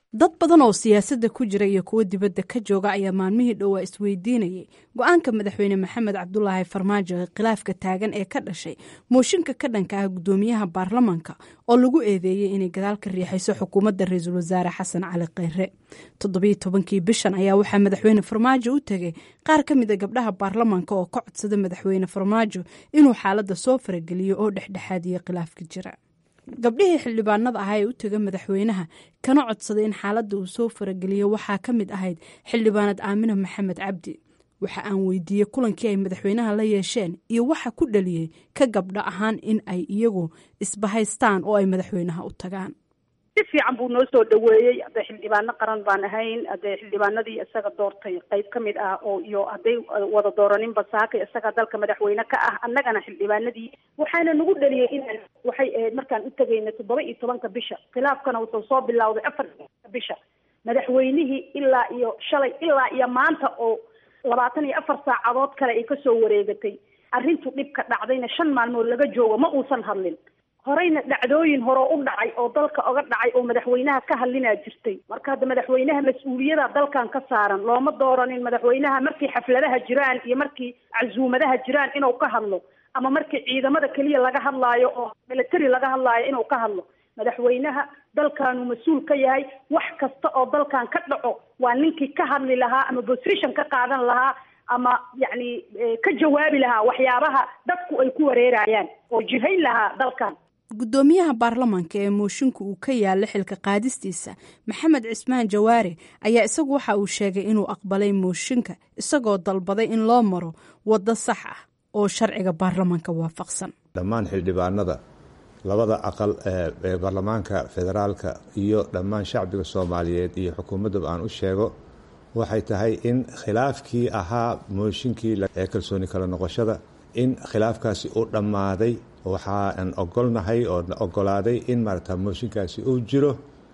S11: dad badan oo siyaasadda ku jira iyo kuwo dibadda ka jooga ayaa maalmihii dhowaa isweydiinayay go-aanka madaxweyne maxamed cabdulaahi farmaajo ee khilaafka taagan ee ka dhashay mooshinka ka dhanka ah guddoomiyaha baarlamanka oo lagu eedeeyey inay gadaal ka riixayso xukuumadda ra-iisul wasaare xasan cali kheyre toddobiyo tobankii bishan ayaa waxaa madaxweyne farmaajo u tegay qaar ka mid a gabdhaha baarlamanka oo ka codsada madaxweyne farmaajo inuu xaaladda soo farageliyo oo dhexdhexaadiyo khilaafka jira gabdhihii xildhibaanada ahaa ee u tega madaxweynaha kana codsaday in xaaladda uu soo farageliyo waxaa ka mid ahayd xildhibaanad aamina maxamed cabdi waxa aan weydiiyey kulankii ay madaxweynaha la yeesheen iyo waxa ku dhaliyey ka gabdho ahaan in ay iyagu isbahaystaan oo ay madaxweynaha u tagaan
S12: si fiican buu noo soo dhaweeyey hadday xildhibaano qaran baan ahayn hadday xildhibaanadii isaga doortay qayb ka mid ah oo iyo hadday wada dooraninba saaka isaga dalka madaxweyne ka ah annagana xildhibaanadii waxaana nagu dhaliyey inaan waxay ahayd markaan u tegayna toddoba iyo tobanka bisha khilaafkana wuxuu soo bilowday afar bisha madaxweynihii ilaa iyo shalay ilaa iyo maanta oo labaatan iyo afar saacadood kale ay kasoo wareegatay arrintu dhibka dhacdayna shan maalmood laga joogo ma uusan hadlin horeyna dhacdooyin hore u dhacay oo dalka oga dhacay oo madaxweynaha ka hadlinaa jirtay marka hadda madaxweynaha mas-uuliyada dalkan ka saaran looma dooranin madaxweynaha markii xafladaha jiraan iyo markii casuumadaha jiraan inuu ka hadlo ama markii ciidamada keliya laga hadlaayo oo military laga hadlaayo inuu ka hadlo madaxweynaha dalkaanu mas-uul ka yahay wax kasta oo dalkan ka dhaco waa ninkii ka hadli lahaa ama position ka qaadan lahaa ama yacni ka jawaabi lahaa waxyaabaha dadku ay ku wareerayaan oo jihayn lahaa dalkan
S11: guddoomiyaha baarlamanka ee mooshinka uu ka yaala xilka qaadistiisa maxamed cismaan jawaare ayaa isagu waxa uu sheegay inuu aqbalay mooshinka isagoo dalbaday in loo maro waddo sax ah oo sharciga baarlamanka waafaqsan
S13: dhammaan xildhibaanada labada aqal ee baarlamaanka federaalka iyo dhammaan shacbiga soomaaliyeed iyo xukuumaddaba aan u sheego waxay tahay in khilaafkii ahaa mooshinkii ee kalsooni kala noqoshada in khilaafkaasi u dhammaaday waxaan ogolnahay oo ogolaaday in maarata mooshinkaasi uu jiro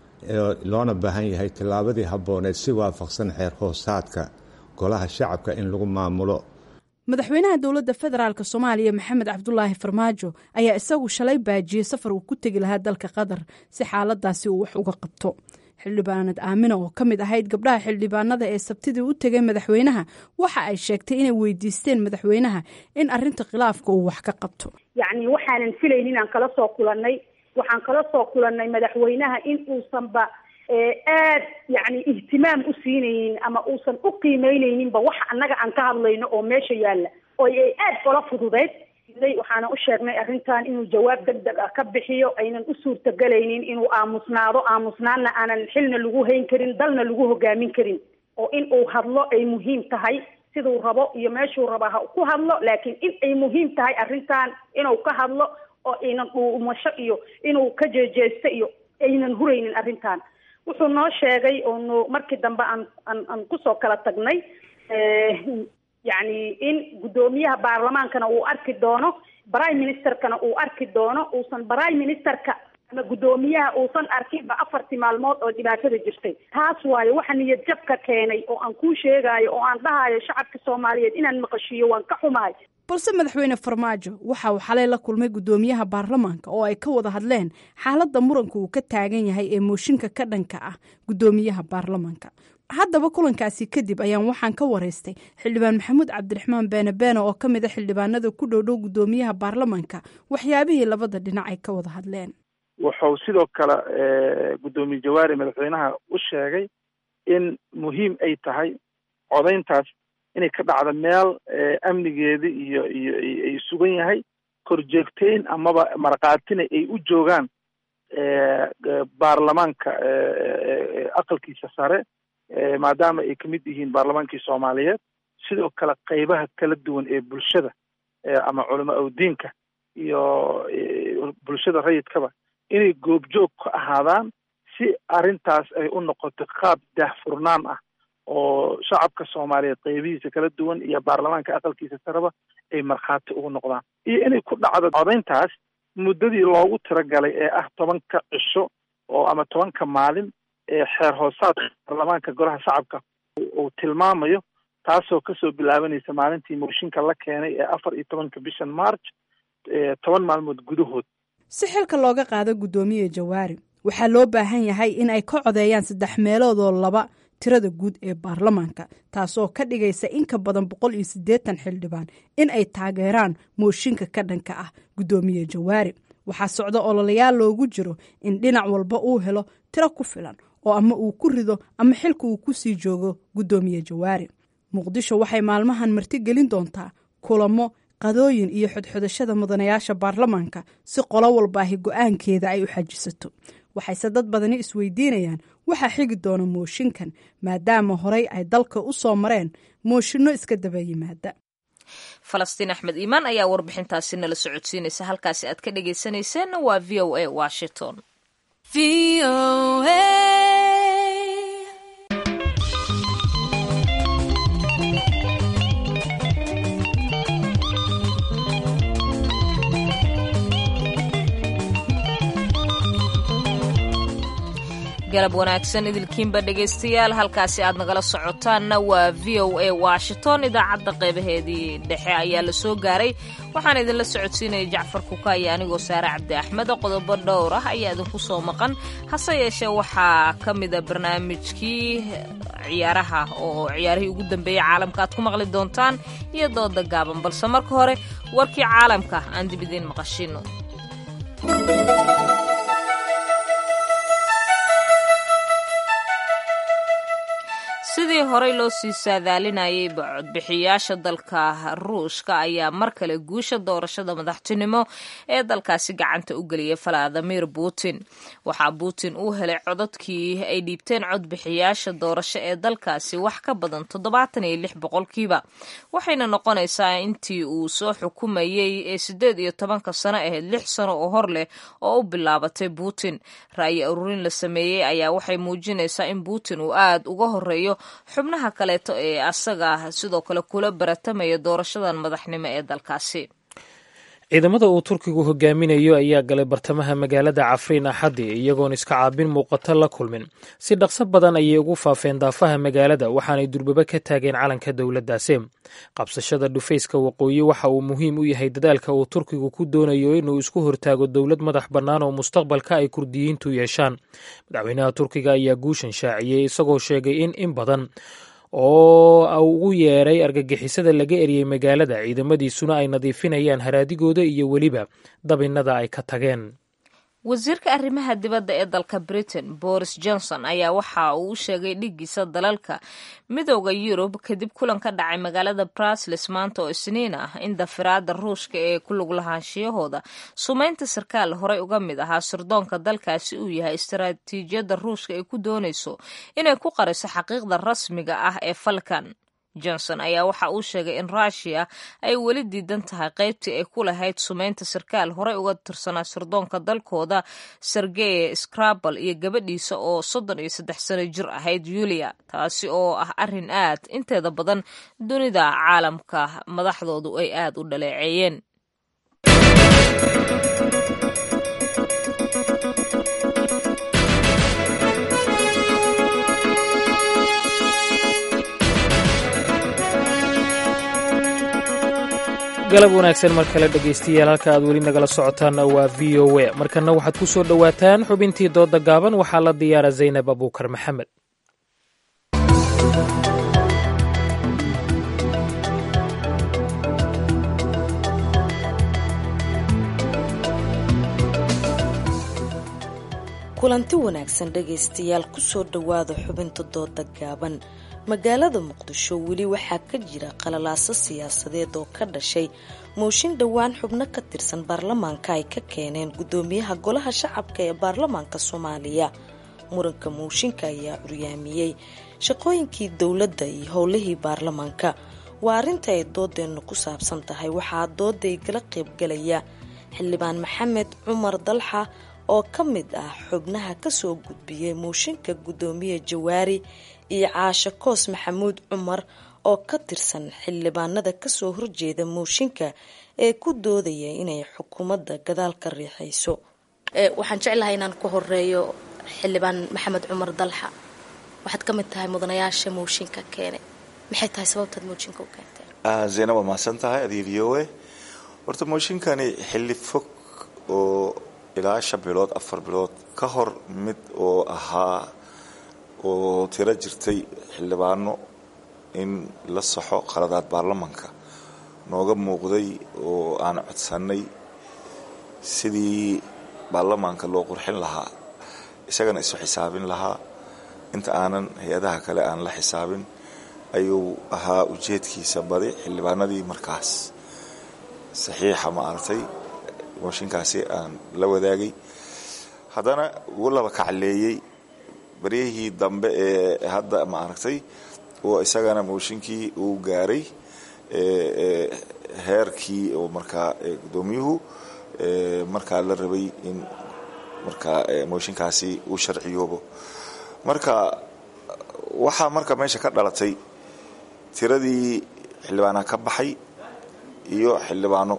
S13: loona baahan yahay tillaabadii habbooneed si waafaqsan xeer hoosaadka golaha shacabka in lagu maamulo
S11: madaxweynaha dowladda federaalk soomaaliya maxamed cabdulaahi farmaajo ayaa isagu shalay baajiyey safar uu ku tegi lahaa dalka qatar si xaaladaasi uu wax uga qabto xildhibaanad aamina oo ka mid ahayd gabdhaha xildhibaanada ee sabtidii u tegay madaxweynaha waxa ay sheegtay inay weydiisteen madaxweynaha in arinta khilaafka uu wax ka qabto
S12: yacni waxaanan filayn inaan kala soo kulannay waxaan kala soo kulannay madaxweynaha in uusanba aad yacni ihtimaam u siinaynin ama uusan u qiimeyneyninba wax annaga aan ka hadlayno oo meesha yaalla oo ay aad ola fududeyd waxaana u sheegnay arrintan inuu jawaab deg deg ah ka bixiyo aynan u suurtagelaynin inuu aamusnaado aamusnaanna aanan xilna lagu hayn karin dalna lagu hogaamin karin oo in uu hadlo ay muhiim tahay siduu rabo iyo meeshuu raba ha ku hadlo laakiin in ay muhiim tahay arrintan inuu ka hadlo oo aynan dhuumasho iyo inuu ka jeejeesto iyo aynan huraynin arrintan wuxuu noo sheegay oonu markii dambe aan aan aan kusoo kala tagnay yacni in guddoomiyaha baarlamaankana uu arki doono prime ministerkana uu arki doono uusan prime ministerka ama guddoomiyaha uusan arkinba afartii maalmood oo dhibaatada jirtay taas waayo waxa niyad jabka keenay oo aan kuu sheegayo oo aan dhahayo shacabka soomaaliyeed inaan maqashiiyo waan ka xumahay
S11: balse madaxweyne farmaajo waxa uu xalay la kulmay guddoomiyaha baarlamaanka oo ay ka wada hadleen xaaladda muranka uu ka taagan yahay ee mooshinka ka dhanka ah guddoomiyaha baarlamaanka haddaba kulankaasi kadib ayaan waxaan ka waraystay xildhibaan maxamuud cabdiraxmaan beene beene oo ka mid a xildhibaanada ku dhowdhow guddoomiyaha baarlamanka waxyaabihii labada dhinac ay ka wada hadleen
S14: wuxuu sidoo kale guddoomiye jawaari madaxweynaha u sheegay in muhiim ay tahay codayntaas inay ka dhacdo meel amnigeeda iyo iyo ay sugan yahay korjeegteyn amaba markaatina ay u joogaan baarlamaanka aqalkiisa sare maadaama ay kamid yihiin baarlamaankii soomaaliyeed sidoo kale qeybaha kala duwan ee bulshada ama culama awdiinka iyo bulshada rayidkaba inay goobjoog ka ahaadaan si arrintaas ay u noqoto qaab daahfurnaan ah oo shacabka soomaaliyeed qeybihiisa kala duwan iyo baarlamaanka aqalkiisa sareba ay markhaati ugu noqdaan iyo inay ku dhacdo codayntaas muddadii loogu tiragalay ee ah tobanka cisho oo ama tobanka maalin ee xeer hoosaadka baarlamaanka golaha shacabka uu tilmaamayo taasoo kasoo bilaabanaysa maalintii mooshinka la keenay ee afar iyo tobanka bishan march toban maalmood gudahood
S11: si xilka looga qaado guddoomiye jawaari waxaa loo baahan yahay in ay ka codeeyaan saddex meeloodoo laba tirada guud ee baarlamaanka taasoo ka dhigaysa in ka badan boqol iyo siddeetan xildhibaan in ay taageeraan mooshinka ka dhanka ah guddoomiye jawaari waxaa socda ololayaal loogu jiro in dhinac walba uu helo tiro ku filan oo ama uu ku rido ama xilka uu ku sii joogo guddoomiye jawaari muqdisho waxay maalmahan martigelin doontaa kulamo qadooyin iyo xodxodashada mudanayaasha baarlamaanka si qolo walbaahi go-aankeeda ay u xajisato waxayse dad badani isweydiinayaan waxaa xigi doona mooshinkan maadaama horey ay dalka u soo mareen mooshinno iska daba yimaada
S1: falastiin axmed iimaan ayaa warbixintaasi nala socodsiinaysa halkaasi aad ka dhegaysanayseena waa v o a washington galab wanaagsan idilkiinba dhegaystayaal halkaasi aad nagala socotaanna waa v o a washington idaacadda qeybaheedii dhexe ayaa la soo gaaray waxaan idinla socodsiinaya jacfar kuka iyo anigoo saare cabdi axmed qodobo dhowr ah ayaa idinku soo maqan hase yeeshee waxaa ka mida barnaamijkii ciyaaraha oo ciyaarihii ugu dambeeyey caalamka aad ku maqli doontaan iyo dooda gaaban balse marka hore warkii caalamka aan dib idiin maqashino sidii horey loo sii saadaalinayay codbixiyaasha dalka ruushka ayaa mar kale guusha doorashada madaxtinimo ee dalkaasi gacanta u geliyay valadimir putin waxaa putin uu helay codadkii ay dhiibteen codbixiyaasha doorasho ee dalkaasi wax ka badan toddobaatan iyo lix boqolkiiba waxayna noqonaysaa intii uu soo xukumayey ee siddeed iyo tobanka sano ahayd lix sano oo hor leh oo u bilaabatay putin ra'yi ururin la sameeyey ayaa waxay muujinaysaa in putin uu aada uga horeeyo xubnaha kaleeto ee asaga sidoo kale kula baratamaya doorashadan madaxnimo ee dalkaasi
S2: ciidamada uu turkigu hogaaminayo ayaa galay bartamaha magaalada cafriin axaddi iyagoon iska caabin muuqato la kulmin si dhaqso badan ayay ugu faafeen daafaha magaalada waxaanay durbaba ka taageen calanka dowladdaasi qabsashada dhufayska waqooyi waxa uu muhiim u yahay dadaalka uu turkigu ku doonayo inuu isku hortaago dowlad madax bannaan oo mustaqbalka ay kurdiyiintu yeeshaan madaxweynaha turkiga ayaa guushan shaaciyey isagoo sheegay in in badan oo ugu yeeray argagixisada laga eriyey magaalada ciidamadiisuna ay nadiifinayaan haraadigooda iyo weliba dabinnada ay ka tageen
S1: wasiirka arrimaha dibadda ee dalka britain boris johnson ayaa waxa uu u sheegay dhigiisa dalalka midooda yurub kadib kulan ka dhacay magaalada brusles maanta oo isniin ah in dafiraada ruushka ee ku lug lahaanshiyahooda sumaynta sarkaal horey uga mid ahaa sirdoonka dalkaasi uu yahay istaraatiijiyadda ruushka ay ku doonayso inay ku qariso xaqiiqda rasmiga ah ee falkan johnson ayaa waxa uu sheegay in ruushiya ay weli diidan tahay qaybtii ay ku lahayd sumaynta sarkaal horey uga tirsanaa sirdoonka dalkooda sergey scrabal iyo gabadhiisa oo soddon iyo saddex sano jir ahayd yulia taasi oo ah arrin aad inteeda badan dunida caalamka madaxdoodu ay aad u dhaleeceeyeen
S2: galab wanaagsan mar kale dhegaystayaal halka aad weli nagala socotaanna waa v o a markanna waxaad ku soo dhowaataan xubintii dooda gaaban waxaa la diyaara zaynab abuukar maxamed
S15: kulanti wanaagsan dhegaystayaal kusoo dhowaada xubinta dooda gaaban magaalada muqdisho weli waxaa ka jira qalalaaso siyaasadeed oo ka dhashay mooshin dhowaan xubno ka tirsan baarlamaanka ay ka keeneen gudoomiyaha golaha shacabka ee baarlamaanka soomaaliya muranka mooshinka ayaa curyaamiyey shaqooyinkii dowladda iyo howlihii baarlamaanka waa arrinta ay doodeennu ku saabsan tahay waxaa dooday kala qaybgalaya xildhibaan maxamed cumar dalxa oo ka mid ah xubnaha kasoo gudbiyey mooshinka gudoomiye jawaari iyo caasho koos maxamuud cumar oo ka tirsan xildhibaanada kasoo horjeeda mooshinka ee ku doodaya inay xukuumadda gadaal ka riixayso waxaan jeclahay inaan ku horeeyo xildhibaan maxamed cumar dalxa waxaad ka mid tahay mudanayaasha mooshinka keenay maxay tahay sababtaad mooshinka u keentay
S16: zeyna waa mahadsan tahay adiga v o a horta mooshinkani xilli fog oo ilaa shan bilood afar bilood ka hor mid oo ahaa oo tiro jirtay xildhibaano in la saxo qaladaad baarlamanka nooga muuqday oo aan codsannay sidii baarlamaanka loo qurxin lahaa isagana isu xisaabin lahaa inta aanan hay-adaha kale aan la xisaabin ayuu ahaa ujeedkiisa badi xildhibaanadii markaas saxiixa ma aragtay mooshinkaasi aan la wadaagay haddana ugu laba kacleeyey baryahii dambe ee hadda ma aragtay oo isagana mooshinkii uu gaaray heerkii oo markaa gudoomiyuhu markaa la rabay in markaa mooshinkaasi uu sharciyoobo marka waxaa marka meesha ka dhalatay tiradii xildhibaanaha ka baxay iyo xildhibaano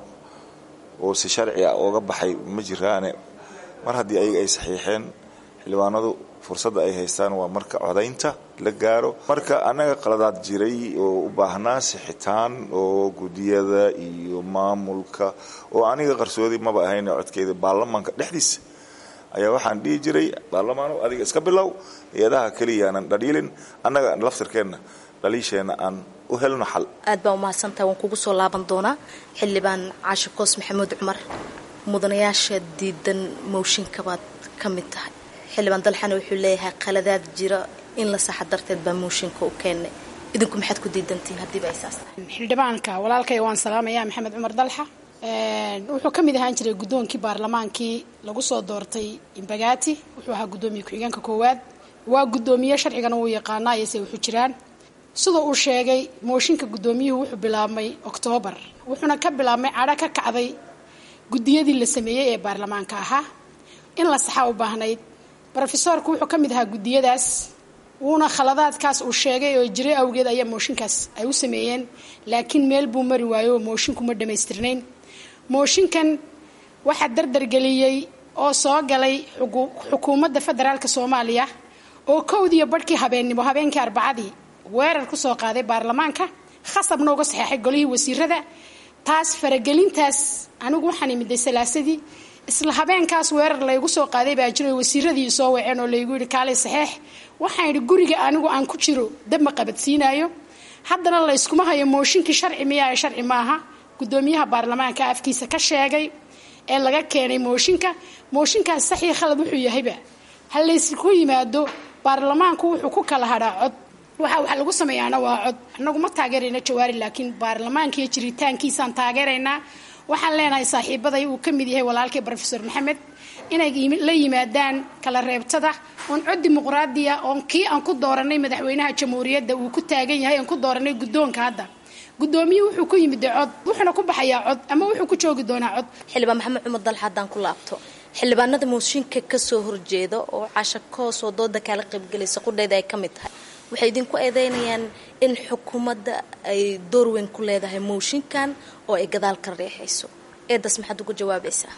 S16: oo si sharci ah ooga baxay ma jiraane mar haddii ayaga ay saxiixeen xildhibaanadu fursadda ay haystaan waa marka codaynta la gaaro marka annaga qaladaad jiray oo u baahnaa sixitaan oo gudiyada iyo maamulka oo aniga qarsoodi maba ahayn codkeeda baarlamaanka dhexdiisa ayaa waxaan dhihi jiray baarlamaano adiga iska bilow hay-adaha keliyaanan dhadhiilin annaga laftirkeenna dhaliisheenna aan u helno xal
S15: aad baa umahadsantaha waan kugu soo laaban doonaa xildhibaan caashe koos maxamuud cumar mudanayaasha diidan mooshinkabaad ka mid tahay xildhibaan dalxana wuxuu leeyahay qaladaad jira in la saxa darteed baa mooshinka u keennay idinku maxaad ku diidantihiin haddiiba ay saas tahay
S17: xildhibaanka walaalkay waan salaamayaa maxamed cumar dalxa wuxuu ka mid ahaan jiray guddoonkii baarlamaankii lagu soo doortay imbagaati wuxuu ahaa guddoomiye ku-xigeenka koowaad waa guddoomiye sharcigana wuu yaqaanaa iyose wuxuu jiraan sida uu sheegay mooshinka guddoomiyuhu wuxuu bilaabmay oktoobar wuxuuna ka bilaabmay cadho ka kacday guddiyadii la sameeyey ee baarlamaanka ahaa in la saxaa u baahnayd rofesoorku wuxuu ka mid ahaa guddiyadaas wuuna khaladaadkaas uu sheegay oo jiray awgeed ayaa mooshinkaas ay u sameeyeen laakiin meel buu mari waayo oo moshinku ma dhammaystirnayn mooshinkan waxaa dardargeliyey oo soo galay xukuumadda federaalk soomaaliya oo kowdiiyo barhkii habeennimo habeenkii arbacadii weerar ku soo qaaday baarlamaanka khasabna uga saxeexay golihii wasiirada taas faragelintaas anigu waxaan imiday salaasadii isla habeenkaas weerar laygu soo qaaday baa jiro wasiiradii soo waceen oo laygu yidhi kaalay saxeex waxaan yidhi guriga anigu aan ku jiro dab ma qabadsiinayo haddana layskuma hayo mooshinkii sharci miyaa sharci maaha guddoomiyaha baarlamaanka afkiisa ka sheegay ee laga keenay mooshinka mooshinkaas saxii khalad wuxuu yahayba ha laysku yimaado baarlamaanku wuxuu ku kala hadhaa cod waxa waxa lagu sameeyaana waa cod annagu ma taageerayna jawaari laakiin baarlamaanka iyo jiritaankiisaan taageeraynaa waxaan leenahay saaxiibaday uu ka mid yahay walaalkay rofesor maxamed inay la yimaadaan kala reebtada oon cod dimuqraadiya oon kii aan ku dooranay madaxweynaha jamhuuriyadda uu ku taagan yahay aan ku dooranay guddoonka hadda guddoomiye wuxuu ku yimid cod wuxuuna ku baxayaa cod ama wuxuu ku joogi doonaa cod
S15: xildhibaan maxamed cumar dalxa haddaan ku laabto xildhibaanada mooshinka kasoo horjeeda oo casha koos oo dooda kaala qaybgelaysa qudheeda ay ka mid tahay waxay idinku eedeynayaan in xukuumadda ay door weyn ku leedahay mooshinkan oo ay gadaal ka reexayso eedaas maxaad uga jawaabaysaa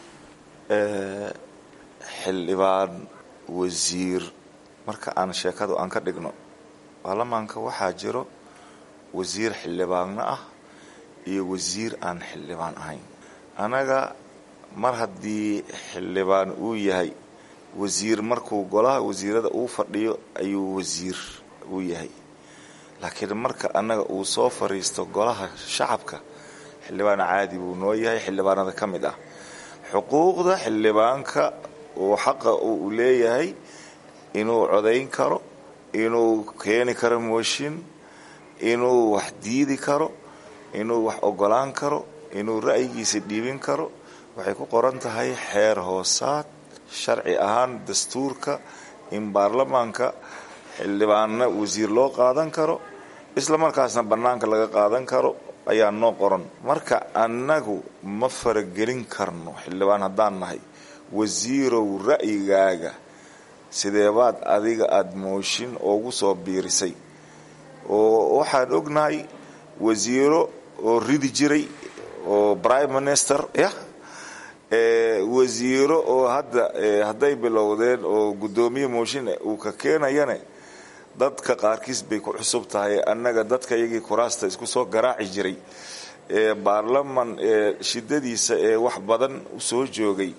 S16: xildhibaan wasiir marka aan sheekadu aan ka dhigno baarlamaanka waxaa jiro wasiir xildhibaanna ah iyo wasiir aan xildhibaan ahayn annaga mar haddii xildhibaan uu yahay wasiir markuu golaha wasiirada uu fadhiyo ayuu wasiir uu yahay laakiin marka annaga uu soo fadhiisto golaha shacabka xildhibaan caadi buu noo yahay xildhibaanada ka mid ah xuquuqda xildhibaanka oo xaqa uu leeyahay inuu codayn karo inuu keeni karo mooshin inuu wax diidi karo inuu wax ogolaan karo inuu ra'yigiisa dhiibin karo waxay ku qoran tahay xeer hoosaad sharci ahaan dastuurka in baarlamaanka xildhibaanna wasiir loo qaadan karo isla markaasna bannaanka laga qaadan karo ayaa noo qoran marka annagu ma faragelin karno xildhibaan haddaan nahay wasiirow ra'yigaaga sideebaad adiga aada mooshin oogu soo biirisay oo waxaan ognahay wasiiro oo ridi jiray oo prime minister yah wasiiro oo hadda hadday bilowdeen oo guddoomiye mooshin uu ka keenayane dadka qaarkiis bay ku cusub tahay annaga dadka iyagii kuraasta isku soo garaaci jiray ee baarlaman ee shidadiisa ee wax badan usoo joogay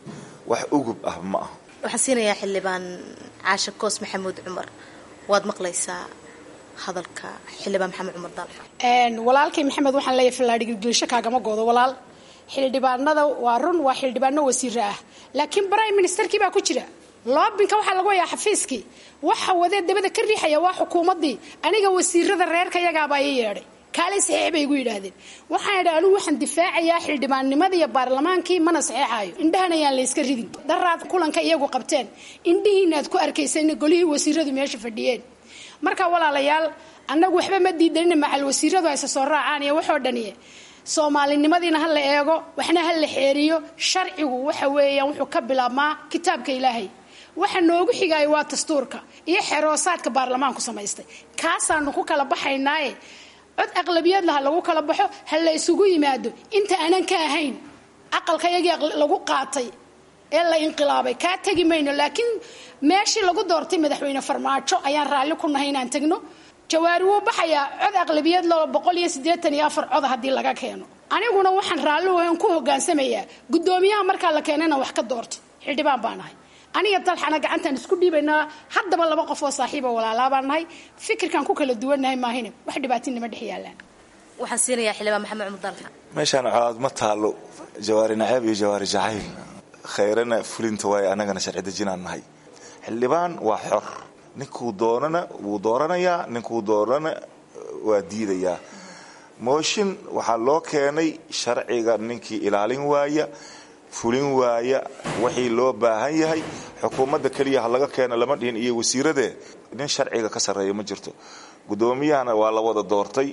S16: wax ugub ah ma ah
S15: waxaan siinayaa xildhibaan caashe koos maxamuud cumar waad maqlaysaa hadalka xildhibaan maxamed cumar dalxa
S17: walaalkay maxamed waxaan leeyahay fallaadhigilgilisho kaagama goodo walaal xildhibaanada waa run waa xildhibaano wasiiro ah laakiin prime ministerkii baa ku jira loobinka waxaa lagu hayaa xafiiskii waxa wadee dabada ka riixaya waa xukuumaddii aniga wasiirada reerka yagaabaa ii yeedhay kaalay saxiix bay igu yidhaahdeen waxaan idhi anigu waxaan difaacayaa xildhibaannimada iyo baarlamaankii mana saxeexaayo indhahan ayaan layska ridin daraad kulanka iyagu qabteen indhihiinaad ku arkaysan golihii wasiiradu meesha fadhiyeen marka walaalayaal annagu waxba ma diidanina macal wasiiradu hayse soo raacaan iyo waxoo dhaniye soomaalinimadiina ha la eego waxna ha la xeeriyo sharcigu waxa weeyaan wuxuu ka bilaabmaa kitaabka ilaahay waxa noogu xigaayo waa dastuurka iyo xeroosaadka baarlamaanku samaystay kaasaanu ku kala baxaynaaye cod aqlabiyad laha lagu kala baxo ha la isugu yimaado inta aanan ka ahayn aqalka yagii lagu qaatay ee la inqilaabay kaa tegi mayno laakiin meeshii lagu doortay madaxweyne farmaajo ayaan raalli ku nahay inaan tegno jawaari wuu baxayaa cod aqlabiyad loo boqol iyo siddeetan iyo afar coda haddii laga keeno aniguna waxaan raalli wahan ku hogaansamayaa guddoomiyaha markaa la keena inaan wax ka doorto xildhibaan baa nahay aniga dalxana gacantaan isku dhiibaynaa haddaba laba qof oo saaxiiba walaalaa baan nahay fikirkaan ku kala duwannahay maahine wax dhibaatinima dhex yaalaan
S15: waxaan siinayaa xildhibaan maxamed cumar dalxa
S16: meeshaan colaad ma taalo jawaari naceeb iyo jawaari jacayl khayrana fulinta waaye annagana sharci dejinaan nahay xildhibaan waa xor ninkuu doonana wuu dooranayaa ninkuu doonana waa diidayaa mooshin waxaa loo keenay sharciga ninkii ilaalin waaya fulin waaya wixii loo baahan yahay xukuumadda keliya ha laga keeno lama dhihin iyo wasiiradee nin sharciga ka sarreeya ma jirto guddoomiyahana waa la wada doortay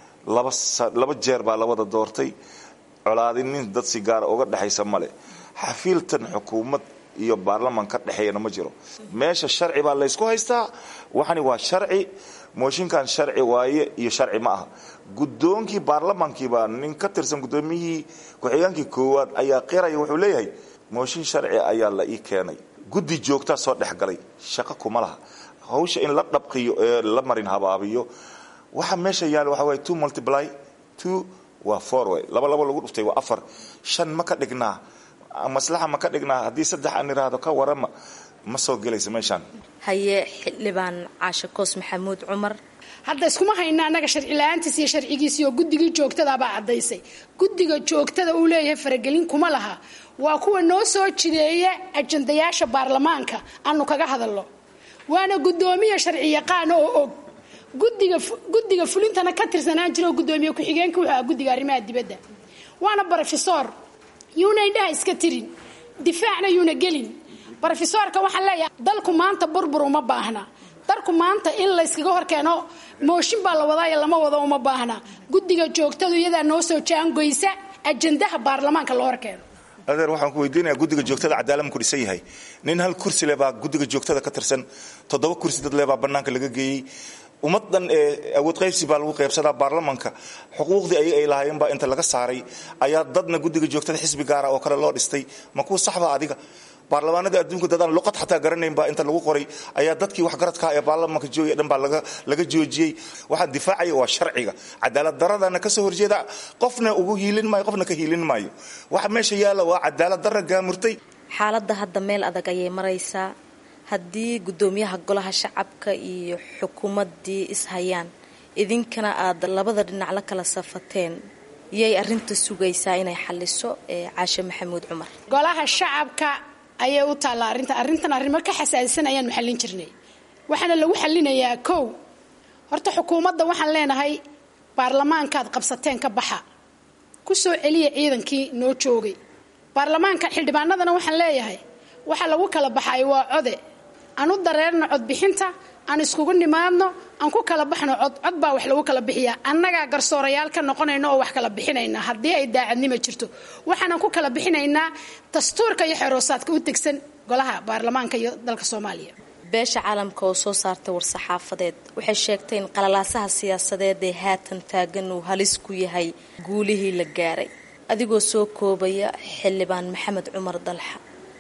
S16: laba jeer baa la wada doortay colaadin nin dad si gaara uga dhexaysa male xafiiltan xukuumad iyo baarlaman ka dhexeeyana ma jiro meesha sharci baa laysku haystaa waxani waa sharci mooshinkan sharci waaye iyo sharci ma aha guddoonkii baarlamankiibaa nin ka tirsan guddoomiyihii ku-xigeenkii koowaad ayaa qiraya wuxuu leeyahay mooshin sharci ayaa la ii keenay guddi joogtaa soo dhexgalay shaqo kuma laha hawsha in la dhabqiyo ee la marin habaabiyo waxa meesha yaala waxa waye two multiply two waa four way laba labo lagu dhuftay waa afar shan ma ka dhignaa maslaxa ma ka dhignaa haddii saddex aan iraahdo ka warama ma soo gelaysa meeshaan
S15: haye xildhibaan caashe koos maxamuud cumar
S17: hadda iskuma hayna annaga sharci la-aantiis iyo sharcigiisi oo guddigii joogtadaabaa caddaysay guddiga joogtada uu leeyahay faragelin kuma laha waa kuwa noo soo jideeya ajandayaasha baarlamaanka aanu kaga hadalno waana guddoomiya sharci yaqaana oo og gudiga guddiga fulintana ka tirsanaan jira oo guddoomiye ku-xigeenka wuxuu aha guddiga arrimaha dibadda waana brofesor yuuna indhaha iska tirin difaacna yuuna gelin brofesorka waxaan leeyahay dalku maanta burbur uma baahna dalku maanta in layskaga horkeeno mooshin baa la wadaayo lama wado uma baahna guddiga joogtadu iyadaa noo soo jaangoysa ajandaha baarlamaanka loo horkeeno
S16: adeer waxaan ku weydiinayaa guddiga joogtada cadaalad ku dhisan yahay nin hal kursi le baa guddiga joogtada ka tirsan toddoba kursi dad le baa bannaanka laga geeyey ummaddan ee awood qaybsi baa lagu qaybsadaa baarlamanka xuquuqdii ay ay lahaayeen baa inta laga saaray ayaa dadna guddiga joogtada xisbi gaara oo kale loo dhistay ma kuu saxba adiga baarlamaanada adduunka dadaan luqad xataa garanayn baa inta lagu qoray ayaa dadkii waxgaradka ee baarlamanka joogaya dhan baa laga joojiyey waxaa difaacaya waa sharciga cadaalad daradana kasoo horjeeda qofna ugu hiilin maayo qofna ka hiilin maayo waxa meesha yaalla waa cadaalad dara gaamurtay
S15: xaaladda hadda meel adag ayay maraysaa haddii guddoomiyaha golaha shacabka iyo xukuumaddii ishayaan idinkana aad labada dhinac la kala safateen yay arinta sugaysaa inay xaliso caashe maxamuud cumar
S17: golaha shacabka ayay u taallaa arrinta arrintan arrimo ka xasaasisan ayaanu xallin jirnay waxaana lagu xallinayaa kow horta xukuumadda waxaan leenahay baarlamaankaad qabsateen ka baxa ku soo celiya ciidankii noo joogay baarlamaanka xildhibaanadana waxaan leeyahay waxa lagu kala baxay waa code aan u dareerno codbixinta aan iskugu nimaadno aan ku kala baxno cod cod baa wax lagu kala bixiyaa annagaa garsoorayaal ka noqonayna oo wax kala bixinayna haddii ay daacadnimo jirto waxaanan ku kala bixinaynaa dastuurka iyo xeroosaadka u tegsan golaha baarlamaanka iyo dalka soomaaliya
S15: beesha caalamka oo soo saartay war-saxaafadeed waxay sheegtay in qalalaasaha siyaasadeed ee haatan taagan uu halis ku yahay guulihii la gaaray adigoo soo koobaya xildhibaan maxamed cumar dalxa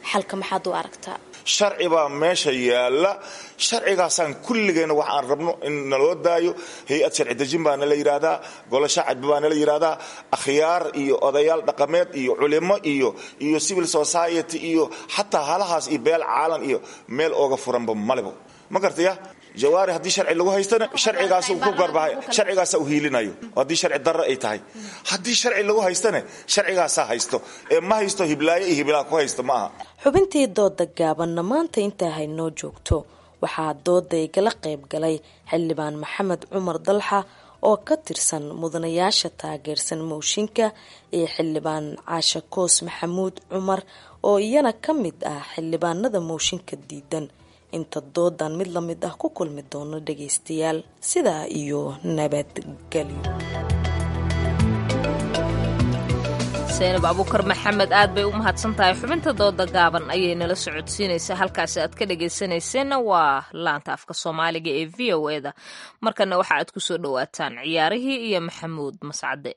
S15: xalka maxaad u aragtaa
S16: sharci baa meesha yaalla sharcigaasaan kulligeenna wax aan rabno in naloo daayo hay-ad sharci dejin baa nala yidhaahdaa golo shacabbi baa nala yidhaahdaa akhyaar iyo odayaal dhaqameed iyo culimo iyo iyo civil society iyo xataa halahaas iyo beel caalan iyo meel ooga furanba malebo ma gartaya jawaari haddii sharci lagu haystana sharcigaas ku garbahay sharcigaasa u hiilinayo haddii sharci darro ay tahay haddii sharci lagu haystana sharcigaasaa haysto ee ma haysto hiblaayo iyo hiblaa ku haysto ma aha
S15: xubintii dooda gaabanna maanta intaa haynoo joogto waxaa dooda igala qayb galay xildhibaan maxamed cumar dalxa oo ka tirsan mudanayaasha taageersan mooshinka iyo xildhibaan caasha koos maxamuud cumar oo iyana ka mid ah xildhibaanada mooshinka diidan inta doodan mid la mid ah ku kulmi doono dhagaystayaal sidaa iyo nabadgelyo
S1: seenab abuukar maxamed aad bay u mahadsan tahay xubinta dooda gaaban ayay nala socodsiinaysaa halkaasi aad ka dhagaysanayseena waa laanta afka soomaaliga ee v o eda markana waxa aad kusoo dhawaataan ciyaarihii iyo maxamuud mascade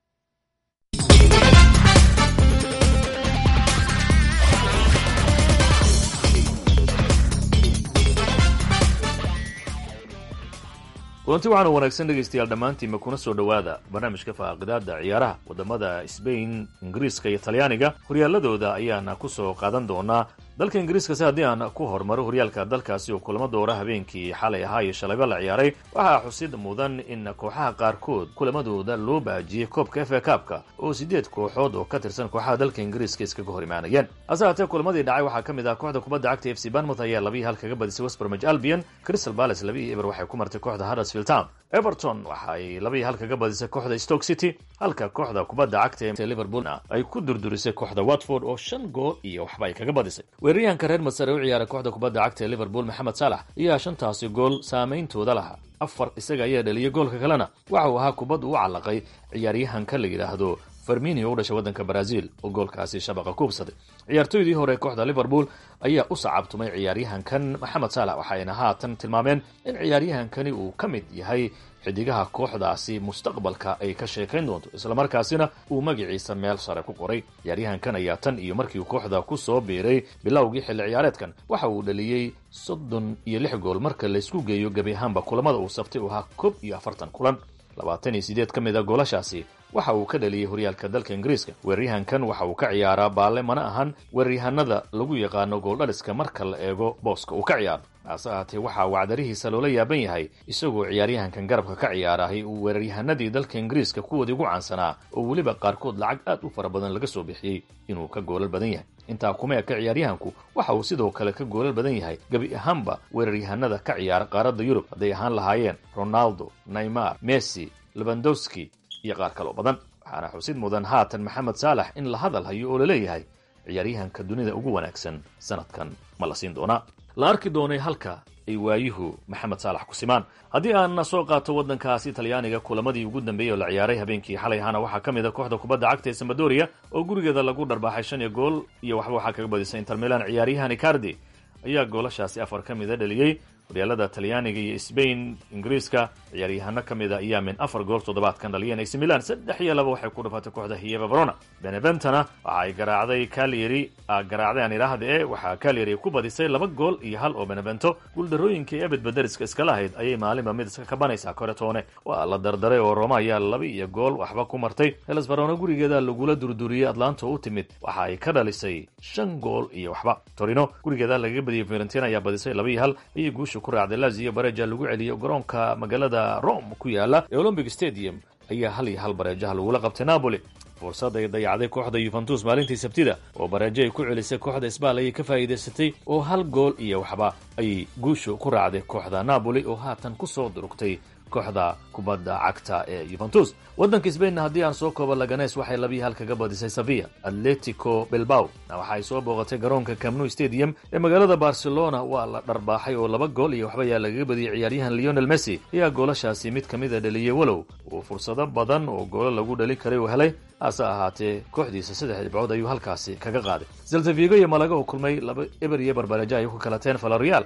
S18: kulanti waxaana wanaagsan dhegaystayaal dhammaantiinba kuna soo dhowaada barnaamijka faaqidaada ciyaaraha wadamada sbain ingiriiska iyo talyaaniga horyaaladooda ayaana ku soo qaadan doonaa dalka ingiriiskase haddii aan ku hormaro horyaalka dalkaasi oo kulamo doora habeenkii xalay ahaa iyo shalayba la ciyaaray waxaa xusid mudan in kooxaha qaarkood kulamadooda loo baajiyey koobka f a kaabka oo siddeed kooxood oo ka tirsan kooxaha dalka ingiriiska iskaga hor imaanayeen hase haatee kulamadii dhacay waxaa ka mid ah kooxda kubadda cagta f c banmouth ayaa labiyi hal kaga badisay westbermage albion crystal palace labiyi eber waxay ku martay kooxda huddersfield town everton waxa ay labiyi hal kaga badisay kooxda stoke city halka kooxda kubadda cagta ee liverpoolna ay ku durdurisay kooxda watford oo shan gool iyo waxba ay kaga badisay weeraryahanka reer masare u ciyaara kooxda kubadda cagta ee liverpool maxamed saalax ayaa shantaasi gool saameyntooda lahaa afar isaga ayaa dhaliyay goolka kalena waxa uu ahaa kubad uu callaqay ciyaaryahanka la yidhaahdo farminio u dhashay waddanka brazil oo goolkaasi shabaqa kuubsaday ciyaartoydii hore kooxda liverpool ayaa u sacabtumay ciyaaryahankan maxamed saalax waxayna haatan tilmaameen in ciyaaryahankani uu ka mid yahay xidigaha kooxdaasi mustaqbalka ay ka sheekayn doonto islamarkaasina uu magaciisa meel sare ku qoray ciyaaryahankan ayaa tan iyo markii uu kooxda ku soo biiray bilowgii xilli ciyaareedkan waxa uu dhaliyey soddon iyo lix gool marka laysku geeyo gebi ahaanba kulamada uu sabtay uu ahaa koob iyo afartan kulan labaatan iyo sideed ka mid a goolashaasi waxa uu ka dhaliyey horyaalka dalka ingiriiska weeraryahankan waxa uu ka ciyaaraa baalle mana ahan weeraryahanada lagu yaqaano gooldhaliska marka la eego booska uu ka ciyaaro hase ahaatee waxaa wacdarihiisa loola yaaban yahay isagoo ciyaaryahankan garabka ka ciyaarahay uu weeraryahanadii dalka ingiriiska kuwoodii ugu caansanaa oo weliba qaarkood lacag aad u fara badan laga soo bixiyey inuu ka goolal badan yahay intaa kuma eka ciyaaryahanku waxa uu sidoo kale ka goolal badan yahay gebi ahaanba weeraryahanada ka ciyaara qaaradda yurub hadday ahaan lahaayeen ronaldo neymar messi lebandowski iyo qaar kaloo badan waxaana xusid mudan haatan maxamed saalax in la hadal hayo oo laleeyahay ciyaaryahanka dunida ugu wanaagsan sanadkan ma la siin doonaa la arki doonay halka ay waayuhu maxamed saalax ku simaan haddii aan soo qaato waddankaasi talyaaniga kulamadii ugu dambeeyey oo la ciyaaray habeenkii xalay ahaana waxaa ka mid a kooxda kubadda cagta ee sambadoria oo gurigeeda lagu dharbaaxay shan iyo gool iyo waxba waxaa kaga badisay inter milan ciyaaryahan icardi ayaa goolashaasi afar ka mida dhaliyey horyaalada talyaaniga iyo sbain ingiriiska ciyaaryahano ka mid a ayaa min afar gool toddobaadkan dhaliyeen ac milan saddex iyo laba waxay ku dhafatay kooxda hiyeva verona beneventana waxa ay garaacday calyeri garaacday aan idhaahda e waxaa calyeri ku badisay laba gool iyo hal oo benevento guuldarooyinkii ebed baderiska iskala ahayd ayay maalinba mid iska kabanaysaa koretoone waa la dardaray oo roma ayaa laba iyo gool waxba ku martay heles verona gurigeeda lagula durduriyey atlanta u timid waxa ay ka dhalisay shan gool iyo waxba torino gurigeeda lagaga badiyey fiorentina ayaa badisay laba iyo hal ayay guusha ku raacday lazio bareja lagu celiyey garoonka magaalada rome ku yaala ee olympic stadium ayaa hal iyo hal bareejaha lagula qabtay napoli fursad ay dayacday kooxda yuventus maalintii sabtida oo bareejo ay ku celisay kooxda sbal ayay ka faa'iidaysatay oo hal gool iyo waxba ayay guushu ku raacday kooxda napoli oo haatan ku soo durugtay kooxda kubadda cagta ee yuventus waddanka sbainna haddii aan soo koobo laganes waxay labiyi hal kaga badisay sevilla atletico bilbao waxa ay soo booqatay garoonka camnu stadium ee magaalada barcelona waa la dharbaaxay oo laba gool iyo waxba ayaa lagaga badiyey ciyaaryahan leonel messi ayaa goolashaasi mid ka mid a dhaliyey walow uu fursado badan oo goolo lagu dhali karay uu helay hase ahaatee kooxdiisa saddex dhibcood ayuu halkaasi kaga qaaday zeltavigo iyo malaga oo kulmay laba eber iyo barbarejo ay ku kalateen valorial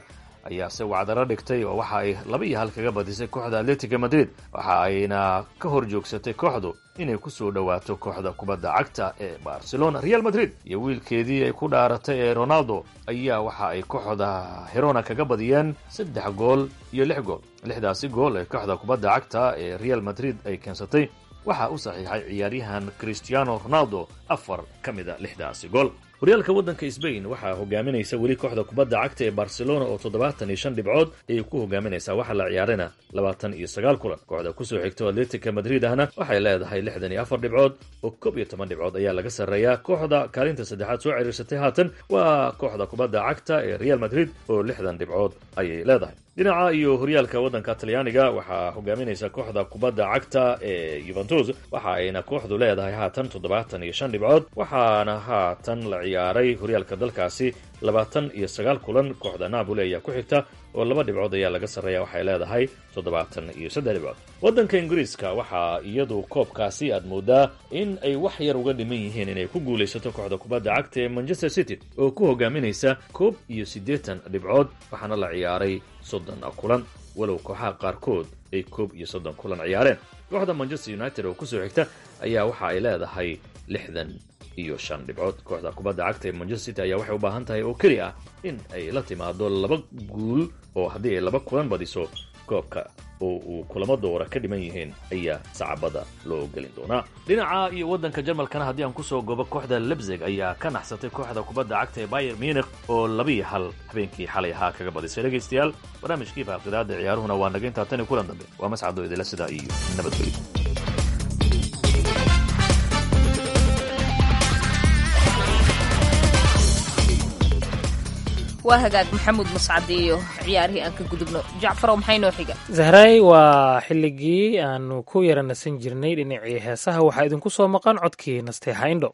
S18: ayaase wacdaro dhigtay oo waxa ay laba iyo hal kaga badisay kooxda atletico madrid waxa ayna ka hor joogsatay kooxdu inay ku soo dhowaato kooxda kubadda cagta ee barcelona real madrid iyo wiilkeedii ay ku dhaaratay ee ronaldo ayaa waxa ay kooxda herona kaga badiyeen saddex gool iyo lix gool lixdaasi gool ee kooxda kubadda cagta ee real madrid ay keensatay waxaa u saxiixay ciyaaryahan cristiano ronaldo afar ka mid a lixdaasi gool horyaalka waddanka sbain waxaa hogaaminaysa weli kooxda kubadda cagta ee barcelona oo toddobaatan iyo shan dhibcood ayay ku hogaaminaysaa waxaa la ciyaarayna labaatan iyo sagaal kulan kooxda kusoo xigto atletica madrid ahna waxay leedahay lixdan iyo afar dhibcood oo koob iyo toban dhibcood ayaa laga sarreeyaa kooxda kaalinta saddexaad soo ciriirsatay haatan waa kooxda kubadda cagta ee real madrid oo lixdan dhibcood ayay leedahay dhinaca iyo horyaalka waddanka talyaaniga waxaa hogaaminaysa kooxda kubadda cagta ee yuventus waxa ayna kooxdu leedahay haatan toddobaatan iyo shan dhibcood waxaana haatan la ciyaaray horyaalka dalkaasi labaatan iyo sagaal kulan kooxda napoli ayaa ku xigta oo laba dhibcood ayaa laga sarreeya waxay leedahay toddobaatan iyo saddex dhibcood waddanka ingiriiska waxaa iyadu koobkaasi aad moodaa in ay wax yar uga dhiman yihiin inay ku guulaysato kooxda kubadda cagta ee manchester city oo ku hogaaminaysa koob iyo siddeetan dhibcood waxaana la ciyaaray soddon kulan walow kooxaha qaarkood ay koob iyo soddon kulan ciyaareen kooxda manchester united oo kusoo xigta ayaa waxa ay leedahay lixdan iyo shan dhibcood kooxda kubadda cagta ee manchester city ayaa waxay u baahan tahay oo keli ah in ay la timaado laba guul oo haddii ay laba kulan badiso koobka oo uu kulamo doora ka dhiman yihiin ayaa sacabada loo gelin doonaa dhinaca iyo waddanka jarmalkana haddii aan kusoo gobo kooxda lebzeg ayaa ka naxsatay kooxda kubadda cagta ee bayer munich oo labiiyo hal habeenkii xalay ahaa kaga badisay dhegaystayaal barnaamijkii baaqidaada ciyaaruhuna waa naga intaa tan iyo kulan dambe waa mascado idila sidaa iyo nabadgelyo
S1: waa hagaag maxamuud mascad iyo ciyaarihii aan ka gudubno jacfarow maxay noo xiga
S2: zahray waa xilligii aanu ku yara nasan jirnay dhinacii heesaha waxaa idinku soo maqan codkii nasteexa indho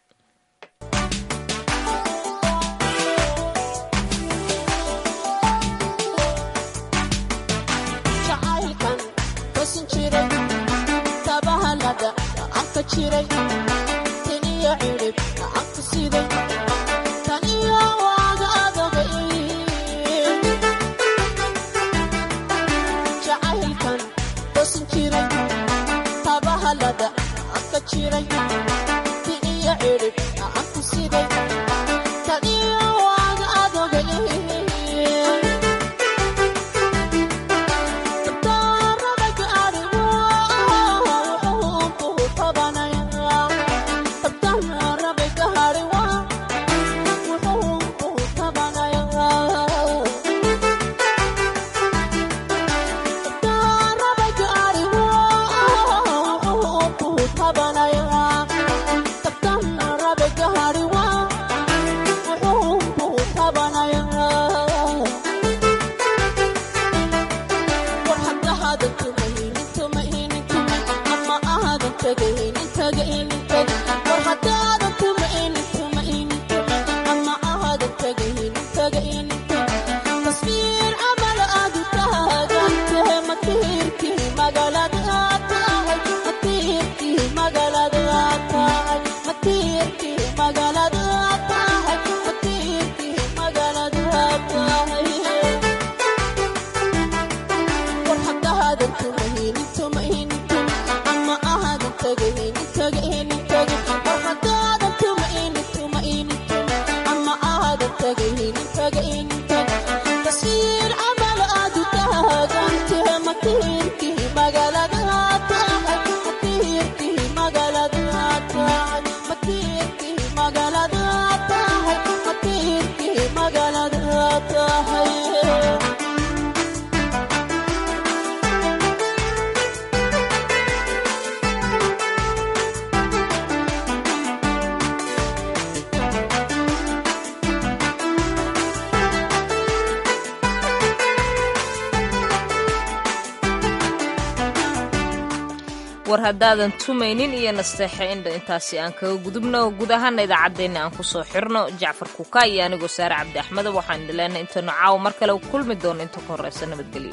S1: war haddaadan tumaynin iyo nasteexe indha intaasi aan kaga gudubno guud ahaana idaacaddeenna aan kusoo xirno jacfar kuka iyo anigoo saare cabdi axmeda waxaan idileenay intaynu caawa mar kale kulmi doono inta ka horreysa nabadgelyo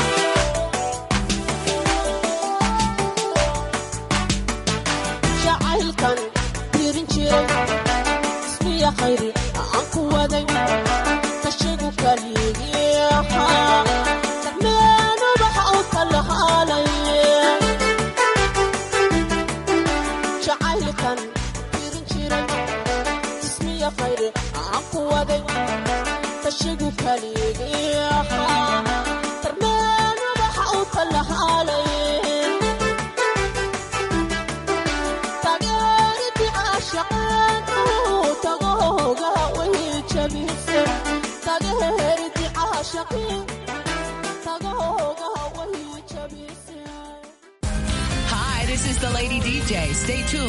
S19: jacayl jacaylkan tirin jiray ismiya khayri aan ku waday kashigu kaligii ahaa darmeenu waxa u kala haalaye jacaylkan tirin jiray ismiya khayri aan ku waday kashigu kaligii ahaa darmeenu waxa u kala haalaye tageeridii caashaqeen uu tagahooga way jabise tageeridii caashaqeen tagahooga way jabise
S20: Hi, this is the Lady DJ. Stay tuned.